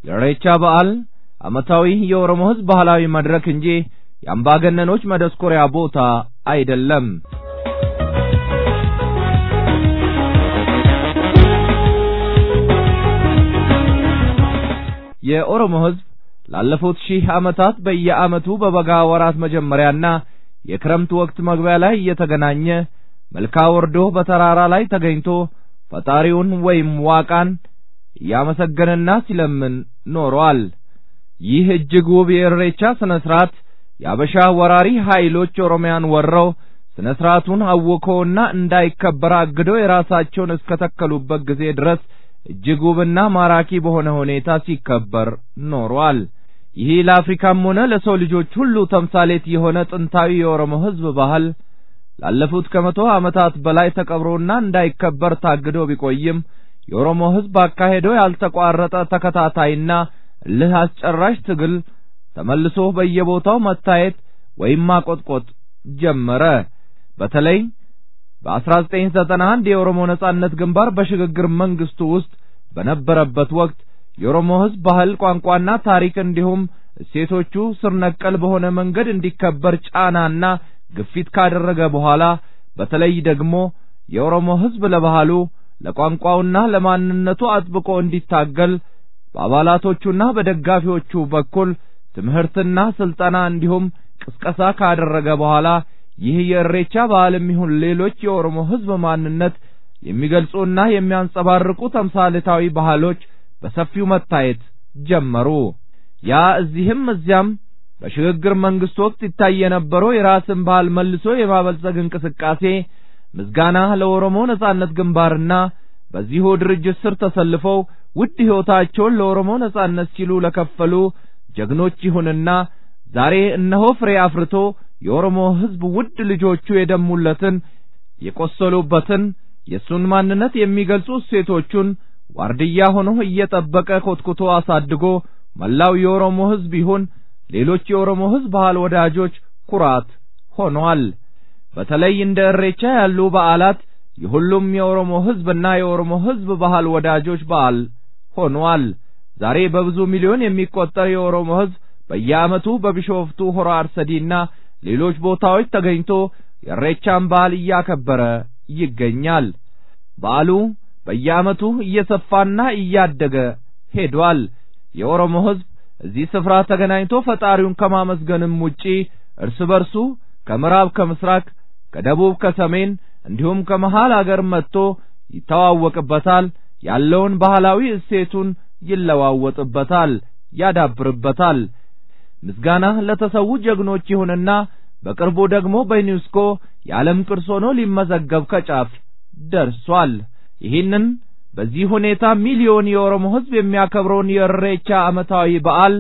የኢሬቻ በዓል ዓመታዊ የኦሮሞ ሕዝብ ባህላዊ መድረክ እንጂ የአምባገነኖች መደስኮሪያ ቦታ አይደለም። የኦሮሞ ሕዝብ ላለፉት ሺህ ዓመታት በየዓመቱ በበጋ ወራት መጀመሪያና የክረምት ወቅት መግቢያ ላይ እየተገናኘ መልካ ወርዶ በተራራ ላይ ተገኝቶ ፈጣሪውን ወይም ዋቃን እያመሰገነና ሲለምን ኖሯል። ይህ እጅግ ውብ የኢሬቻ ስነ ስርዓት የአበሻ ወራሪ ኃይሎች ኦሮሚያን ወረው ስነ ስርዓቱን አውከውና እንዳይከበር አግደው የራሳቸውን እስከተከሉበት ጊዜ ድረስ እጅግ ውብና ማራኪ በሆነ ሁኔታ ሲከበር ኖሯል። ይህ ለአፍሪካም ሆነ ለሰው ልጆች ሁሉ ተምሳሌት የሆነ ጥንታዊ የኦሮሞ ሕዝብ ባህል ላለፉት ከመቶ ዓመታት በላይ ተቀብሮና እንዳይከበር ታግዶ ቢቆይም የኦሮሞ ሕዝብ አካሄደው ያልተቋረጠ ተከታታይና እልህ አስጨራሽ ትግል ተመልሶ በየቦታው መታየት ወይም ማቆጥቆጥ ጀመረ። በተለይ በ1991 የኦሮሞ ነጻነት ግንባር በሽግግር መንግስቱ ውስጥ በነበረበት ወቅት የኦሮሞ ሕዝብ ባህል፣ ቋንቋና ታሪክ እንዲሁም እሴቶቹ ስር ነቀል በሆነ መንገድ እንዲከበር ጫናና ግፊት ካደረገ በኋላ በተለይ ደግሞ የኦሮሞ ሕዝብ ለባህሉ ለቋንቋውና ለማንነቱ አጥብቆ እንዲታገል በአባላቶቹና በደጋፊዎቹ በኩል ትምህርትና ስልጠና እንዲሁም ቅስቀሳ ካደረገ በኋላ ይህ የእሬቻ በዓልም ይሁን ሌሎች የኦሮሞ ሕዝብ ማንነት የሚገልጹና የሚያንጸባርቁ ተምሳሌታዊ ባህሎች በሰፊው መታየት ጀመሩ። ያ እዚህም እዚያም በሽግግር መንግስት ወቅት ይታይ የነበረው የራስን ባህል መልሶ የማበልጸግ እንቅስቃሴ ምስጋና ለኦሮሞ ነጻነት ግንባርና በዚሁ ድርጅት ስር ተሰልፈው ውድ ሕይወታቸውን ለኦሮሞ ነጻነት ሲሉ ለከፈሉ ጀግኖች ይሁንና ዛሬ እነሆ ፍሬ አፍርቶ የኦሮሞ ሕዝብ ውድ ልጆቹ የደሙለትን የቆሰሉበትን የእሱን ማንነት የሚገልጹ እሴቶቹን ዋርድያ ሆኖ እየጠበቀ ኮትኩቶ አሳድጎ መላው የኦሮሞ ሕዝብ ይሁን ሌሎች የኦሮሞ ሕዝብ ባህል ወዳጆች ኩራት ሆኗል። በተለይ እንደ እሬቻ ያሉ በዓላት የሁሉም የኦሮሞ ሕዝብና የኦሮሞ ሕዝብ ባህል ወዳጆች በዓል ሆኗል። ዛሬ በብዙ ሚሊዮን የሚቆጠር የኦሮሞ ሕዝብ በየዓመቱ በቢሾፍቱ ሆራ አርሰዲና ሌሎች ቦታዎች ተገኝቶ የእሬቻን በዓል እያከበረ ይገኛል። በዓሉ በየዓመቱ እየሰፋና እያደገ ሄዷል። የኦሮሞ ሕዝብ እዚህ ስፍራ ተገናኝቶ ፈጣሪውን ከማመስገንም ውጪ እርስ በርሱ ከምዕራብ ከምስራቅ፣ ከደቡብ ከሰሜን እንዲሁም ከመሃል አገር መጥቶ ይተዋወቅበታል። ያለውን ባህላዊ እሴቱን ይለዋወጥበታል፣ ያዳብርበታል። ምስጋና ለተሰዉ ጀግኖች ይሁንና በቅርቡ ደግሞ በዩኔስኮ የዓለም ቅርስ ሆኖ ሊመዘገብ ከጫፍ ደርሷል። ይህንን በዚህ ሁኔታ ሚሊዮን የኦሮሞ ሕዝብ የሚያከብረውን የእሬቻ ዓመታዊ በዓል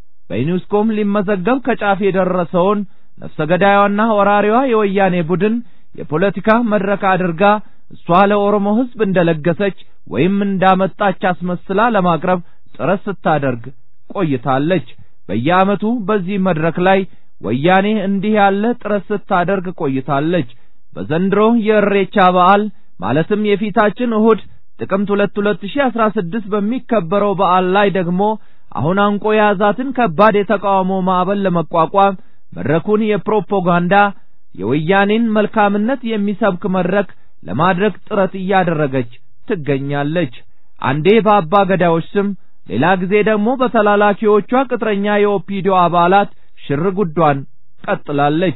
በዩኔስኮም ሊመዘገብ ከጫፍ የደረሰውን ነፍሰ ገዳዩዋና ወራሪዋ የወያኔ ቡድን የፖለቲካ መድረክ አድርጋ እሷ ለኦሮሞ ሕዝብ እንደለገሰች ወይም እንዳመጣች አስመስላ ለማቅረብ ጥረት ስታደርግ ቆይታለች። በየዓመቱ በዚህ መድረክ ላይ ወያኔ እንዲህ ያለ ጥረት ስታደርግ ቆይታለች። በዘንድሮ የእሬቻ በዓል ማለትም የፊታችን እሁድ ጥቅምት ሁለት ሁለት ሺህ አስራ ስድስት በሚከበረው በዓል ላይ ደግሞ አሁን አንቆ የያዛትን ከባድ የተቃውሞ ማዕበል ለመቋቋም መድረኩን የፕሮፓጋንዳ የወያኔን መልካምነት የሚሰብክ መድረክ ለማድረግ ጥረት እያደረገች ትገኛለች። አንዴ በአባ ገዳዮች ስም፣ ሌላ ጊዜ ደግሞ በተላላኪዎቿ ቅጥረኛ የኦፒዲዮ አባላት ሽር ጉዷን ቀጥላለች።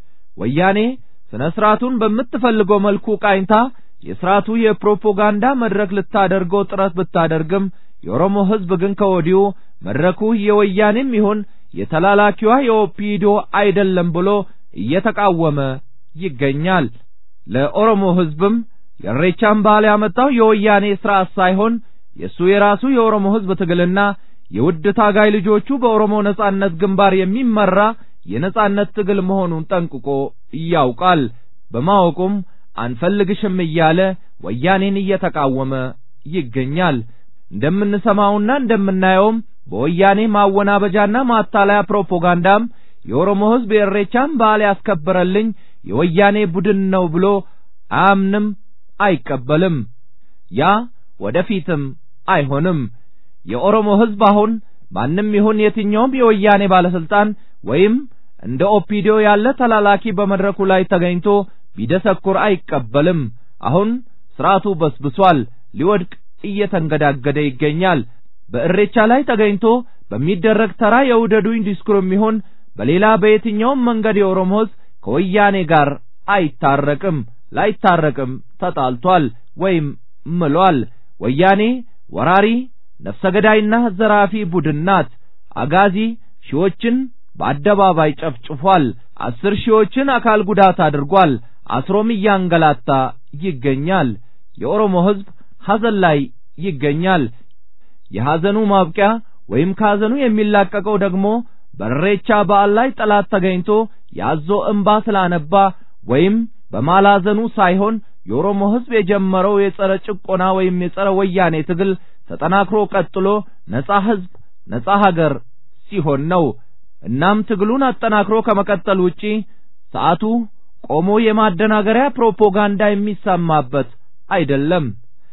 ወያኔ ስነ ስርዓቱን በምትፈልገው መልኩ ቃኝታ የስርዓቱ የፕሮፓጋንዳ መድረክ ልታደርገው ጥረት ብታደርግም የኦሮሞ ሕዝብ ግን ከወዲሁ መድረኩ የወያኔም ይሁን የተላላኪዋ የኦፒዲዮ አይደለም ብሎ እየተቃወመ ይገኛል። ለኦሮሞ ሕዝብም የእሬቻን በዓል ያመጣው የወያኔ ስርዓት ሳይሆን የእሱ የራሱ የኦሮሞ ሕዝብ ትግልና የውድ ታጋይ ልጆቹ በኦሮሞ ነጻነት ግንባር የሚመራ የነጻነት ትግል መሆኑን ጠንቅቆ ያውቃል። በማወቁም አንፈልግሽም እያለ ወያኔን እየተቃወመ ይገኛል። እንደምንሰማውና እንደምናየውም በወያኔ ማወናበጃና ማታለያ ፕሮፓጋንዳም የኦሮሞ ሕዝብ የእሬቻን በዓል ያስከበረልኝ የወያኔ ቡድን ነው ብሎ አያምንም፣ አይቀበልም። ያ ወደፊትም አይሆንም። የኦሮሞ ሕዝብ አሁን ማንም ይሁን የትኛውም የወያኔ ባለስልጣን ወይም እንደ ኦፒዲዮ ያለ ተላላኪ በመድረኩ ላይ ተገኝቶ ቢደሰኩር አይቀበልም። አሁን ስርዓቱ በስብሷል፣ ሊወድቅ እየተንገዳገደ ይገኛል። በእሬቻ ላይ ተገኝቶ በሚደረግ ተራ የውደዱኝ ዲስኩርም ይሁን በሌላ በየትኛውም መንገድ የኦሮሞ ሕዝብ ከወያኔ ጋር አይታረቅም፣ ላይታረቅም ተጣልቷል ወይም ምሏል። ወያኔ ወራሪ ነፍሰ ገዳይና ዘራፊ ቡድን ናት። አጋዚ ሺዎችን በአደባባይ ጨፍጭፏል። አስር ሺዎችን አካል ጉዳት አድርጓል። አስሮም እያንገላታ ይገኛል። የኦሮሞ ሕዝብ ሐዘን ላይ ይገኛል። የሐዘኑ ማብቂያ ወይም ከሐዘኑ የሚላቀቀው ደግሞ በእሬቻ በዓል ላይ ጠላት ተገኝቶ ያዞ እንባ ስላነባ ወይም በማላዘኑ ሳይሆን የኦሮሞ ሕዝብ የጀመረው የጸረ ጭቆና ወይም የጸረ ወያኔ ትግል ተጠናክሮ ቀጥሎ ነጻ ሕዝብ ነጻ ሀገር ሲሆን ነው። እናም ትግሉን አጠናክሮ ከመቀጠል ውጪ ሰዓቱ ቆሞ የማደናገሪያ ፕሮፓጋንዳ የሚሰማበት አይደለም።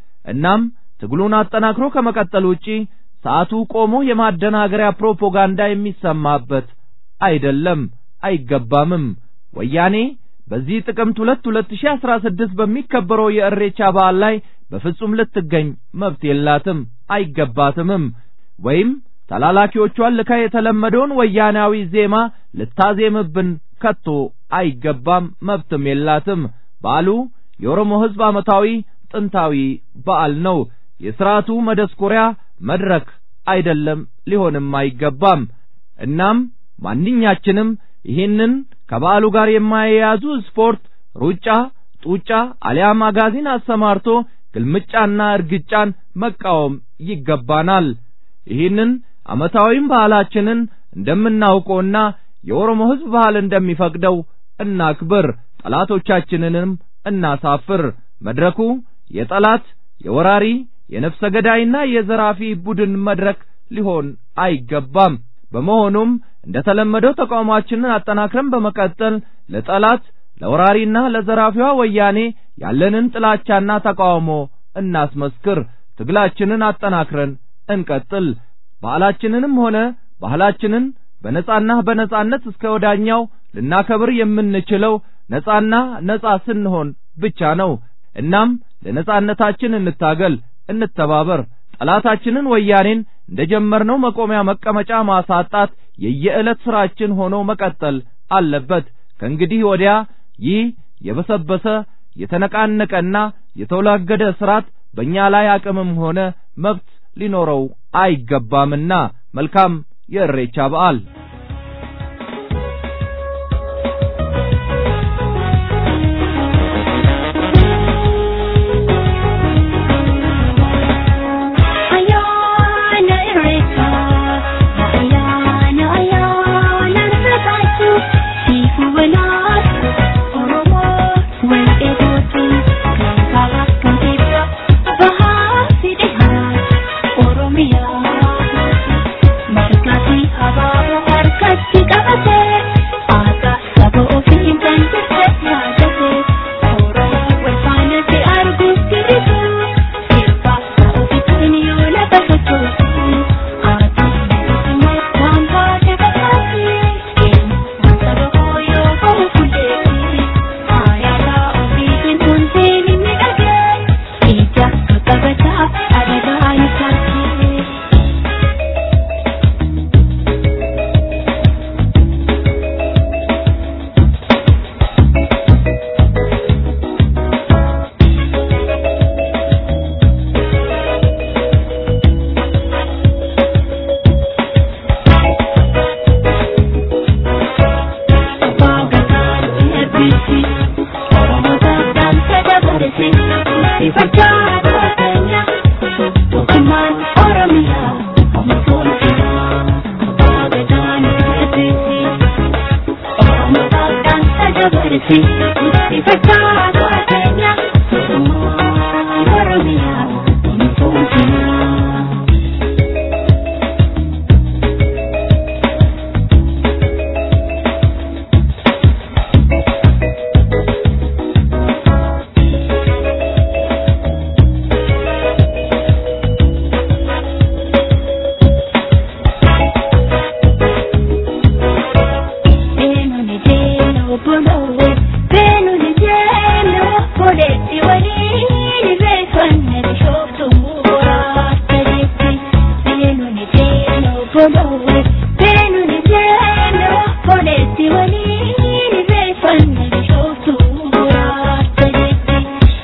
እናም ትግሉን አጠናክሮ ከመቀጠል ውጪ ሰዓቱ ቆሞ የማደናገሪያ ፕሮፓጋንዳ የሚሰማበት አይደለም፣ አይገባምም። ወያኔ በዚህ ጥቅምት ሁለት ሁለት ሺህ አስራ ስድስት በሚከበረው የእሬቻ በዓል ላይ በፍጹም ልትገኝ መብት የላትም፣ አይገባትምም። ወይም ተላላኪዎቿን ልካ የተለመደውን ወያናዊ ዜማ ልታዜምብን ከቶ አይገባም፣ መብትም የላትም። በዓሉ የኦሮሞ ሕዝብ ዓመታዊ ጥንታዊ በዓል ነው። የሥርዓቱ መደስኮሪያ መድረክ አይደለም፣ ሊሆንም አይገባም። እናም ማንኛችንም ይህንን ከበዓሉ ጋር የማያያዙ ስፖርት፣ ሩጫ፣ ጡጫ አሊያም አጋዚን አሰማርቶ ግልምጫና እርግጫን መቃወም ይገባናል። ይህንን ዓመታዊም ባህላችንን እንደምናውቀውና የኦሮሞ ሕዝብ ባህል እንደሚፈቅደው እናክብር፣ ጠላቶቻችንንም እናሳፍር። መድረኩ የጠላት የወራሪ የነፍሰ ገዳይና የዘራፊ ቡድን መድረክ ሊሆን አይገባም። በመሆኑም እንደተለመደው ተቃውሟችንን አጠናክረን በመቀጠል ለጠላት ለወራሪና ለዘራፊዋ ወያኔ ያለንን ጥላቻና ተቃውሞ እናስመስክር። ትግላችንን አጠናክረን እንቀጥል። በዓላችንንም ሆነ ባህላችንን በነጻና በነጻነት እስከ ወዳኛው ልናከብር የምንችለው ነጻና ነጻ ስንሆን ብቻ ነው። እናም ለነጻነታችን እንታገል፣ እንተባበር። ጠላታችንን ወያኔን እንደጀመርነው መቆሚያ መቀመጫ ማሳጣት የየዕለት ስራችን ሆኖ መቀጠል አለበት። ከእንግዲህ ወዲያ ይህ የበሰበሰ የተነቃነቀና የተወላገደ ስርዓት በእኛ ላይ አቅምም ሆነ መብት ሊኖረው አይገባምና መልካም የእሬቻ በዓል followe beenu ni seeno foleetti waliin reeffanni bishooftu muraasa jetti.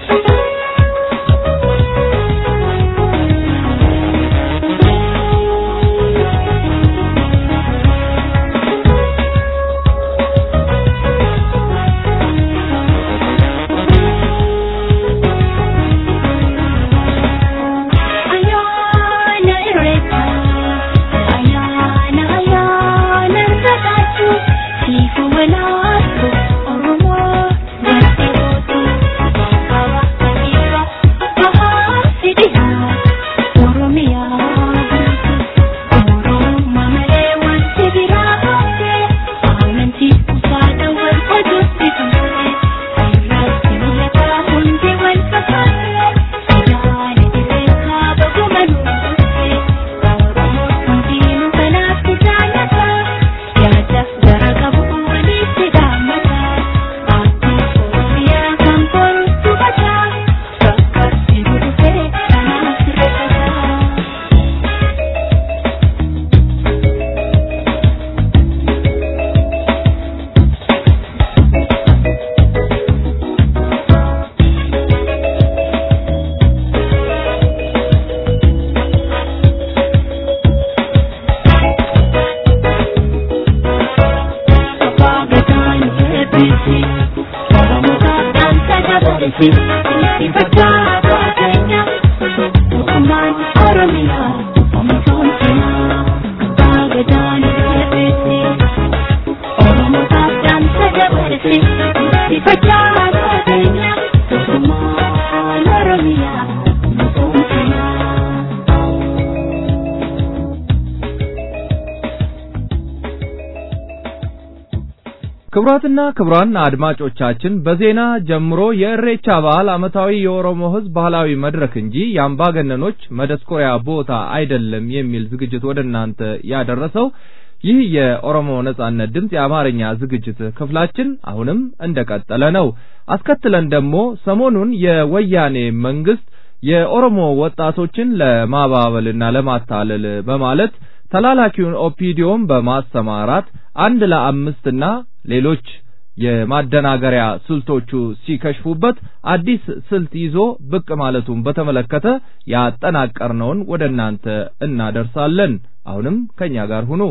Ayana irreecha ayana ayana irrataachu siifu walaasu oromoo garte gootu baaba dhiiba bahaa fidhiyaa oromiyaa oromummaa malee wanti biraa hafe amantii kufaadha wal oduutti ture irratti milataa hundi wal fakkaate yaada irreechaa baguma nuufute oromoo hundiinuu kanaaf jaalata yaadaaf gara qabu walitti dhaammata aadaa oromiyaa kan boruutu bata bakka sibu dhufee kanaaf sirreeffata. ክቡራትና ክቡራን አድማጮቻችን በዜና ጀምሮ የእሬቻ በዓል ዓመታዊ የኦሮሞ ሕዝብ ባህላዊ መድረክ እንጂ የአምባገነኖች መደስኮሪያ ቦታ አይደለም የሚል ዝግጅት ወደ እናንተ ያደረሰው ይህ የኦሮሞ ነጻነት ድምፅ የአማርኛ ዝግጅት ክፍላችን አሁንም እንደቀጠለ ነው። አስከትለን ደግሞ ሰሞኑን የወያኔ መንግስት የኦሮሞ ወጣቶችን ለማባበልና ለማታለል በማለት ተላላኪውን ኦፒዲዮን በማሰማራት አንድ ለአምስትና ሌሎች የማደናገሪያ ስልቶቹ ሲከሽፉበት አዲስ ስልት ይዞ ብቅ ማለቱን በተመለከተ ያጠናቀርነውን ወደ እናንተ እናደርሳለን። አሁንም ከኛ ጋር ሁኑ።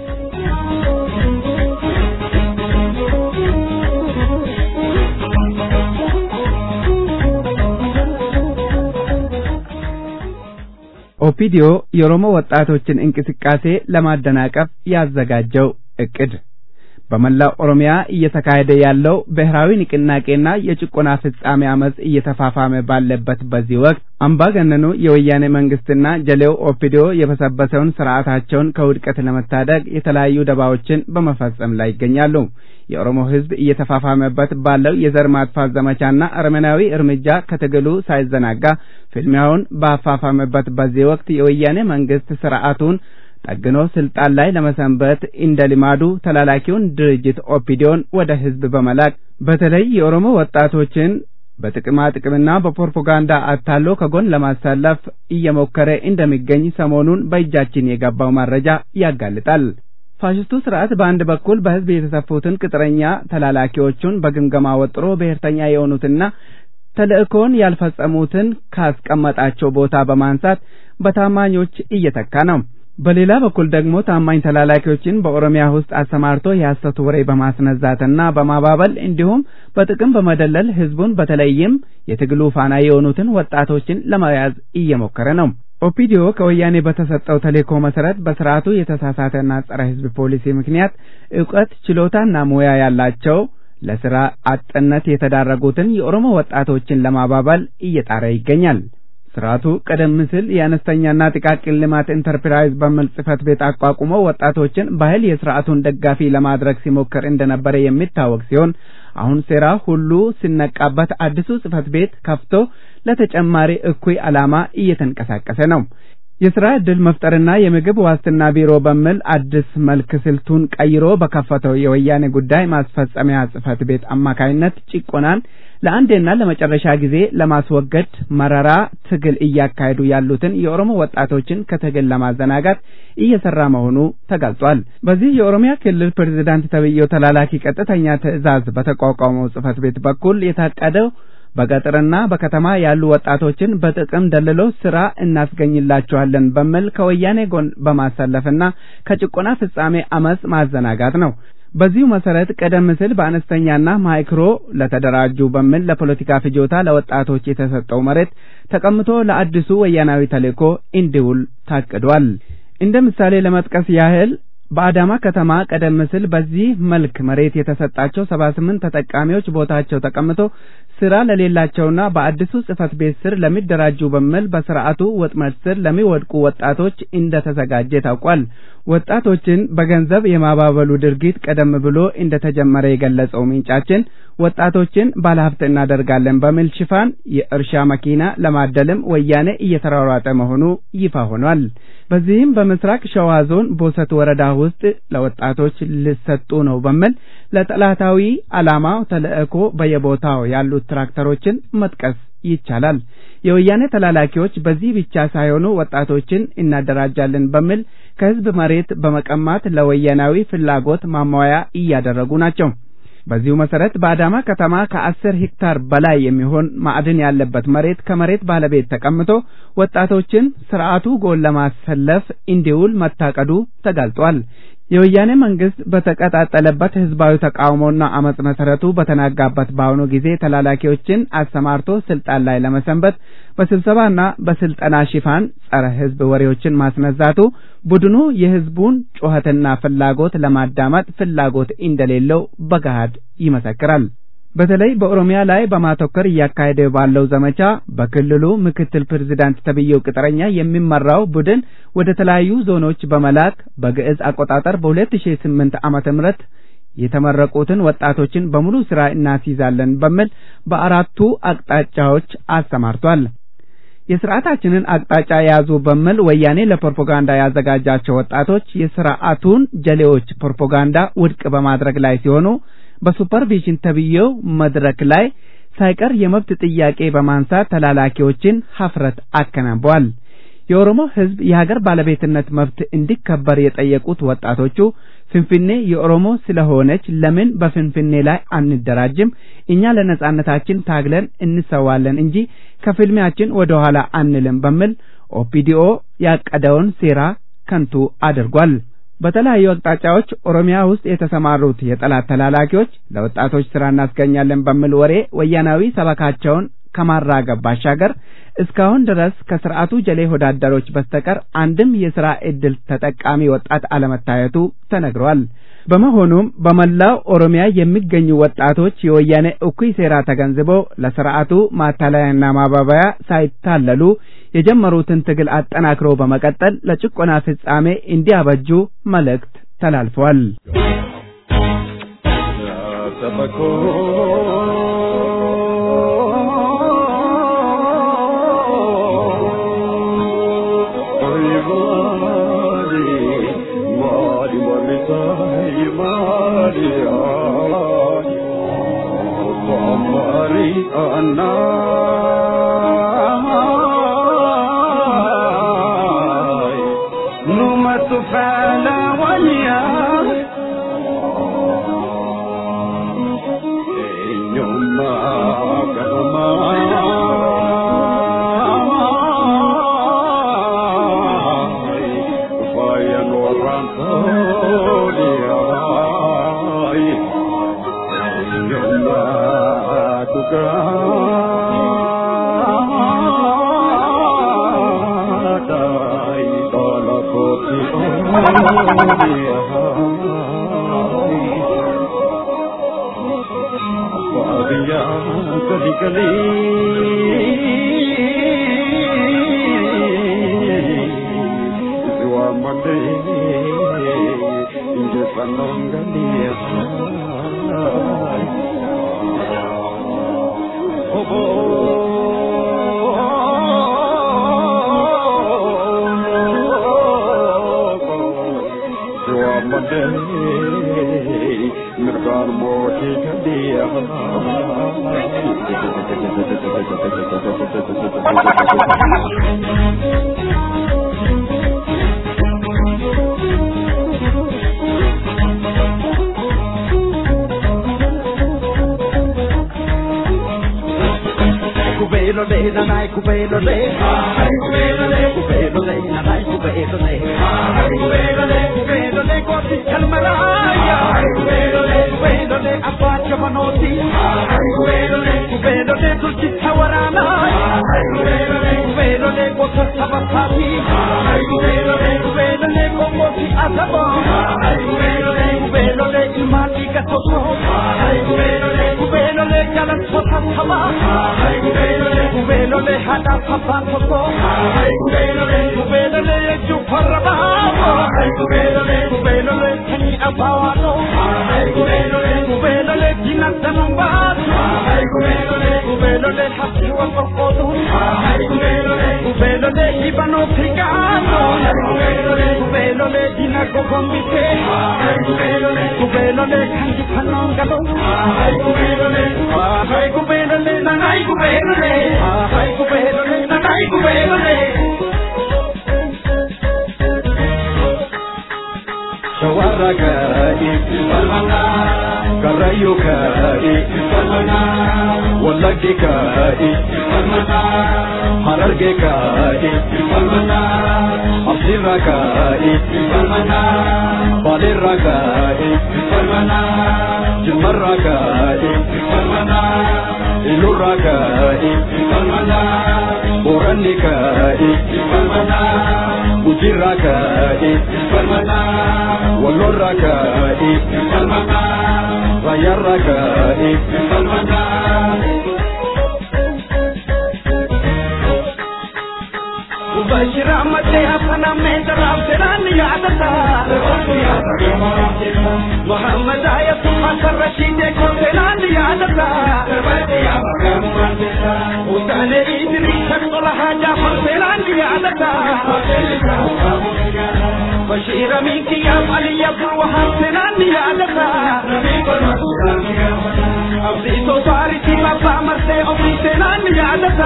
ኦፒዲዮ የኦሮሞ ወጣቶችን እንቅስቃሴ ለማደናቀፍ ያዘጋጀው እቅድ በመላው ኦሮሚያ እየተካሄደ ያለው ብሔራዊ ንቅናቄና የጭቆና ፍጻሜ አመፅ እየተፋፋመ ባለበት በዚህ ወቅት አምባገነኑ የወያኔ መንግስትና ጀሌው ኦፒዲዮ የበሰበሰውን ስርዓታቸውን ከውድቀት ለመታደግ የተለያዩ ደባዎችን በመፈጸም ላይ ይገኛሉ። የኦሮሞ ሕዝብ እየተፋፋመበት ባለው የዘር ማጥፋት ዘመቻና አረመናዊ እርምጃ ከትግሉ ሳይዘናጋ ፍልሚያውን ባፋፋመበት በዚህ ወቅት የወያኔ መንግስት ስርዓቱን ጠግኖ ስልጣን ላይ ለመሰንበት እንደ ልማዱ ተላላኪውን ድርጅት ኦፒዲዮን ወደ ህዝብ በመላክ በተለይ የኦሮሞ ወጣቶችን በጥቅማ ጥቅምና በፕሮፓጋንዳ አታሎ ከጎን ለማሰለፍ እየሞከረ እንደሚገኝ ሰሞኑን በእጃችን የገባው መረጃ ያጋልጣል። ፋሽስቱ ስርዓት በአንድ በኩል በህዝብ የተሰፉትን ቅጥረኛ ተላላኪዎቹን በግምገማ ወጥሮ ብሔርተኛ የሆኑትና ተልእኮውን ያልፈጸሙትን ካስቀመጣቸው ቦታ በማንሳት በታማኞች እየተካ ነው። በሌላ በኩል ደግሞ ታማኝ ተላላኪዎችን በኦሮሚያ ውስጥ አሰማርቶ የሐሰት ወሬ በማስነዛትና በማባበል እንዲሁም በጥቅም በመደለል ህዝቡን በተለይም የትግሉ ፋና የሆኑትን ወጣቶችን ለመያዝ እየሞከረ ነው። ኦፒዲዮ ከወያኔ በተሰጠው ተልእኮ መሰረት በስርዓቱ የተሳሳተና ጸረ ህዝብ ፖሊሲ ምክንያት እውቀት ችሎታና ሙያ ያላቸው ለስራ አጥነት የተዳረጉትን የኦሮሞ ወጣቶችን ለማባበል እየጣረ ይገኛል። ስርዓቱ ቀደም ሲል የአነስተኛና ጥቃቅን ልማት ኢንተርፕራይዝ በሚል ጽህፈት ቤት አቋቁሞ ወጣቶችን በኃይል የስርዓቱን ደጋፊ ለማድረግ ሲሞክር እንደነበረ የሚታወቅ ሲሆን አሁን ሴራ ሁሉ ሲነቃበት አዲሱ ጽህፈት ቤት ከፍቶ ለተጨማሪ እኩይ ዓላማ እየተንቀሳቀሰ ነው። የስራ ዕድል መፍጠርና የምግብ ዋስትና ቢሮ በሚል አዲስ መልክ ስልቱን ቀይሮ በከፈተው የወያኔ ጉዳይ ማስፈጸሚያ ጽህፈት ቤት አማካይነት ጭቆናን ለአንዴና ለመጨረሻ ጊዜ ለማስወገድ መረራ ትግል እያካሄዱ ያሉትን የኦሮሞ ወጣቶችን ከትግል ለማዘናጋት እየሰራ መሆኑ ተገልጿል። በዚህ የኦሮሚያ ክልል ፕሬዝዳንት ተብዬው ተላላኪ ቀጥተኛ ትዕዛዝ በተቋቋመው ጽህፈት ቤት በኩል የታቀደው በገጠርና በከተማ ያሉ ወጣቶችን በጥቅም ደልሎ ስራ እናስገኝላቸዋለን በሚል ከወያኔ ጎን በማሰለፍና ከጭቆና ፍጻሜ አመጽ ማዘናጋት ነው። በዚሁ መሰረት ቀደም ሲል በአነስተኛና ማይክሮ ለተደራጁ በሚል ለፖለቲካ ፍጆታ ለወጣቶች የተሰጠው መሬት ተቀምቶ ለአዲሱ ወያናዊ ተልእኮ እንዲውል ታቅዷል። እንደ ምሳሌ ለመጥቀስ ያህል በአዳማ ከተማ ቀደም ሲል በዚህ መልክ መሬት የተሰጣቸው ሰባ ስምንት ተጠቃሚዎች ቦታቸው ተቀምጦ ስራ ለሌላቸውና በአዲሱ ጽህፈት ቤት ስር ለሚደራጁ በሚል በስርዓቱ ወጥመድ ስር ለሚወድቁ ወጣቶች እንደተዘጋጀ ታውቋል። ወጣቶችን በገንዘብ የማባበሉ ድርጊት ቀደም ብሎ እንደተጀመረ የገለጸው ምንጫችን ወጣቶችን ባለሀብት እናደርጋለን በሚል ሽፋን የእርሻ መኪና ለማደልም ወያኔ እየተሯሯጠ መሆኑ ይፋ ሆኗል። በዚህም በምስራቅ ሸዋ ዞን ቦሰት ወረዳ ውስጥ ለወጣቶች ሊሰጡ ነው በሚል ለጠላታዊ ዓላማ ተልእኮ በየቦታው ያሉት ትራክተሮችን መጥቀስ ይቻላል። የወያኔ ተላላኪዎች በዚህ ብቻ ሳይሆኑ ወጣቶችን እናደራጃለን በሚል ከህዝብ መሬት በመቀማት ለወያናዊ ፍላጎት ማሟያ እያደረጉ ናቸው። በዚሁ መሰረት በአዳማ ከተማ ከአስር ሄክታር በላይ የሚሆን ማዕድን ያለበት መሬት ከመሬት ባለቤት ተቀምጦ ወጣቶችን ስርዓቱ ጎን ለማሰለፍ እንዲውል መታቀዱ ተጋልጧል። የወያኔ መንግስት በተቀጣጠለበት ህዝባዊ ተቃውሞና አመጽ መሰረቱ በተናጋበት በአሁኑ ጊዜ ተላላኪዎችን አሰማርቶ ስልጣን ላይ ለመሰንበት በስብሰባና በስልጠና ሽፋን ጸረ ህዝብ ወሬዎችን ማስነዛቱ ቡድኑ የህዝቡን ጩኸትና ፍላጎት ለማዳመጥ ፍላጎት እንደሌለው በገሃድ ይመሰክራል። በተለይ በኦሮሚያ ላይ በማተኮር እያካሄደ ባለው ዘመቻ በክልሉ ምክትል ፕሬዝዳንት ተብዬው ቅጥረኛ የሚመራው ቡድን ወደ ተለያዩ ዞኖች በመላክ በግዕዝ አቆጣጠር በ2008 ዓመተ ምህረት የተመረቁትን ወጣቶችን በሙሉ ስራ እናስይዛለን በሚል በአራቱ አቅጣጫዎች አሰማርቷል። የስርዓታችንን አቅጣጫ የያዙ በሚል ወያኔ ለፕሮፓጋንዳ ያዘጋጃቸው ወጣቶች የስርዓቱን ጀሌዎች ፕሮፓጋንዳ ውድቅ በማድረግ ላይ ሲሆኑ በሱፐርቪዥን ተብዬው መድረክ ላይ ሳይቀር የመብት ጥያቄ በማንሳት ተላላኪዎችን ሀፍረት አከናንበዋል። የኦሮሞ ሕዝብ የሀገር ባለቤትነት መብት እንዲከበር የጠየቁት ወጣቶቹ ፍንፍኔ የኦሮሞ ስለሆነች ለምን በፍንፍኔ ላይ አንደራጅም? እኛ ለነጻነታችን ታግለን እንሰዋለን እንጂ ከፍልሚያችን ወደ ኋላ አንልም በሚል ኦፒዲኦ ያቀደውን ሴራ ከንቱ አድርጓል። በተለያዩ አቅጣጫዎች ኦሮሚያ ውስጥ የተሰማሩት የጠላት ተላላኪዎች ለወጣቶች ስራ እናስገኛለን በሚል ወሬ ወያናዊ ሰበካቸውን ከማራገብ ባሻገር እስካሁን ድረስ ከስርዓቱ ጀሌ ሆዳደሮች በስተቀር አንድም የስራ ዕድል ተጠቃሚ ወጣት አለመታየቱ ተነግሯል። በመሆኑም በመላው ኦሮሚያ የሚገኙ ወጣቶች የወያኔ እኩይ ሴራ ተገንዝበው ለስርዓቱ ማታለያና ማባበያ ሳይታለሉ የጀመሩትን ትግል አጠናክረው በመቀጠል ለጭቆና ፍጻሜ እንዲያበጁ መልእክት ተላልፏል። Oh Cubelo de nanay cubelo de ay cubelo de cubelo de nanay cubelo de ay cubelo de cubelo de goti kalmaraya ay cubelo de cubelo de apacha manoti ay cubelo de cubelo de tulsi tawarana ay cubelo de cubelo de gota sabasati ay cubelo de cubelo de gomoti asaba ay cubelo de cubelo de imati katoso ay cubelo de cubelo de kalan sota sama ay cubelo de cubelo de hada papa toto ay cubelo de cubelo de chuparaba ay cubelo de cubelo de kani abawano ay cubelo de cubelo de kinatanamba ay cubelo de cubelo de hasiwa kokodu ay cubelo de cubelo de ibano pigano ay cubelo de cubelo de dinago gombite ay cubelo de cubelo de kanji panongalo ay cubelo de ay cubelo de nanay cubelo de ay cubelo de nanay cubelo de shawarraga ifalmana karayuka ifalmana wallagika ifalmana harargeka ifalmana asirraka ifalmana balirraka ifalmana jimmarraka ifalmana ilurraka ifalmana borannika ifalmana ujirraka ifalmana wallorraka ifalmana rayarraka ifalmana Bashira mate apna mein taraf teran yaadata Muhammad ayat Hasan Rashid ko teran yaadata Usane idri shakla haja far teran yaadata Bashira minki ya Ali Abdul Wahab teran yaadata Abdi to sari ki papa marte abdi teran yaadata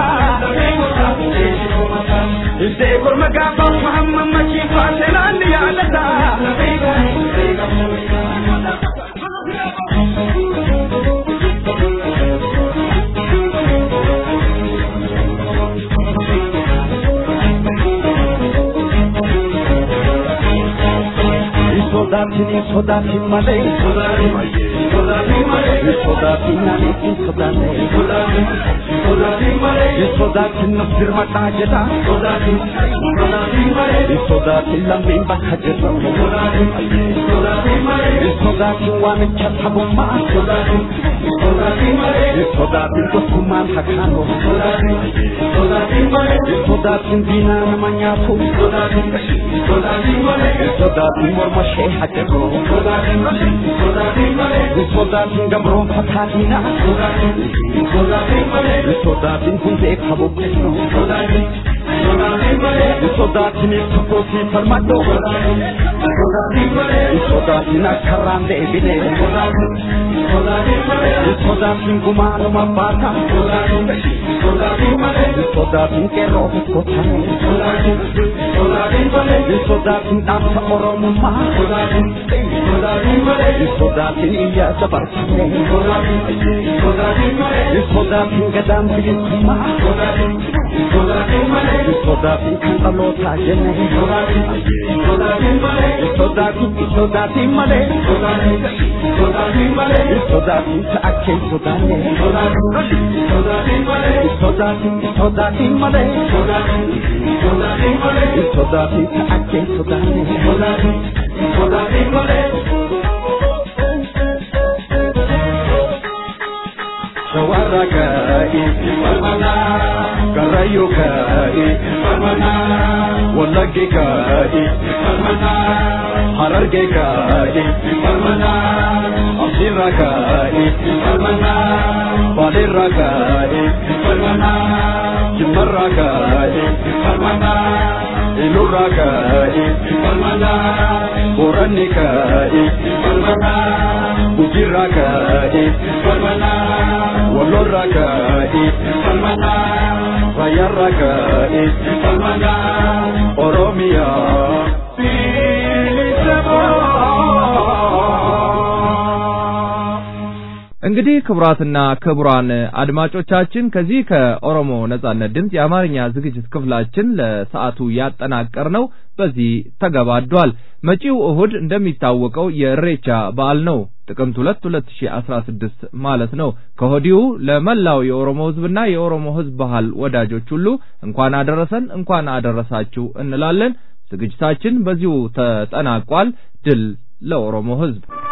Iste kurma gaba Muhammad machi fasilan yaadata sodaatini sodaatin malee sodaatin malee sodaatin nani sodaanne sodaatin malee sodaatin naf dirmadhaa jedha sodaatin sodaatin malee sodaatin lammiin bakka jirra sodaatin sodaatin malee sodaatin waamicha sabummaa sodaatin sodaatin malee sodaatin tokkummaan hakaanoo sodaatin sodaatin malee sodaatin diinaa nama nyaatu sodaatin sodaatin malee sodaatin morma ishee hajjatoo sodaatin sodaatin malee sodaatin gabroon fakkaatiina sodaatin sodaatin malee sodaatin hundee kabuqqisnoo sodaatin sodaatin malee sodaatin tokkootii falmadhoo sodaatin sodaatin malee sodaatin akkarraan deebinee sodaatin sodaatin malee sodaatin gumaanuma baata sodaatin sodaatin malee sodaatin qeerroo tokkotamee sodaatin sodaatin malee sodaatin dhaabsa oromummaa sodaatin sodaatin malee sodaatin iyyaa dabarsinee sodaatin sodaatin malee sodaatin gadaan bilisummaa sodaatin sodaatin malee sodaatin kan dhalootaa jennee sodaatin sodaatin malee sodaatin sodaatin malee sodaatin sodaatin malee sodaatin ta'akkee sodaannee sodaatin sodaatin malee sodaatin sodaatin malee sodaatin sodaatin malee sodaatin ta'akkee sodaannee sodaatin sodaatin malee shawarraka ifalmana karayuka ifalmana wallagika ifalmana harargeka ifalmana asirraka ifalmana balirraka ifalmana jimmarraka ifalmana ilurraa ka'e falmata boranni ka'e falmata gujirraa ka'e falmata wallorraa ka'e falmata rayyarraa ka'e falmata oromiyaa እንግዲህ ክቡራትና ክቡራን አድማጮቻችን ከዚህ ከኦሮሞ ነጻነት ድምፅ የአማርኛ ዝግጅት ክፍላችን ለሰዓቱ ያጠናቀርነው በዚህ ተገባዷል። መጪው እሁድ እንደሚታወቀው የእሬቻ በዓል ነው። ጥቅምት ሁለት ሁለት ሺህ አስራ ስድስት ማለት ነው። ከወዲሁ ለመላው የኦሮሞ ሕዝብና የኦሮሞ ሕዝብ ባህል ወዳጆች ሁሉ እንኳን አደረሰን እንኳን አደረሳችሁ እንላለን። ዝግጅታችን በዚሁ ተጠናቋል። ድል ለኦሮሞ ሕዝብ።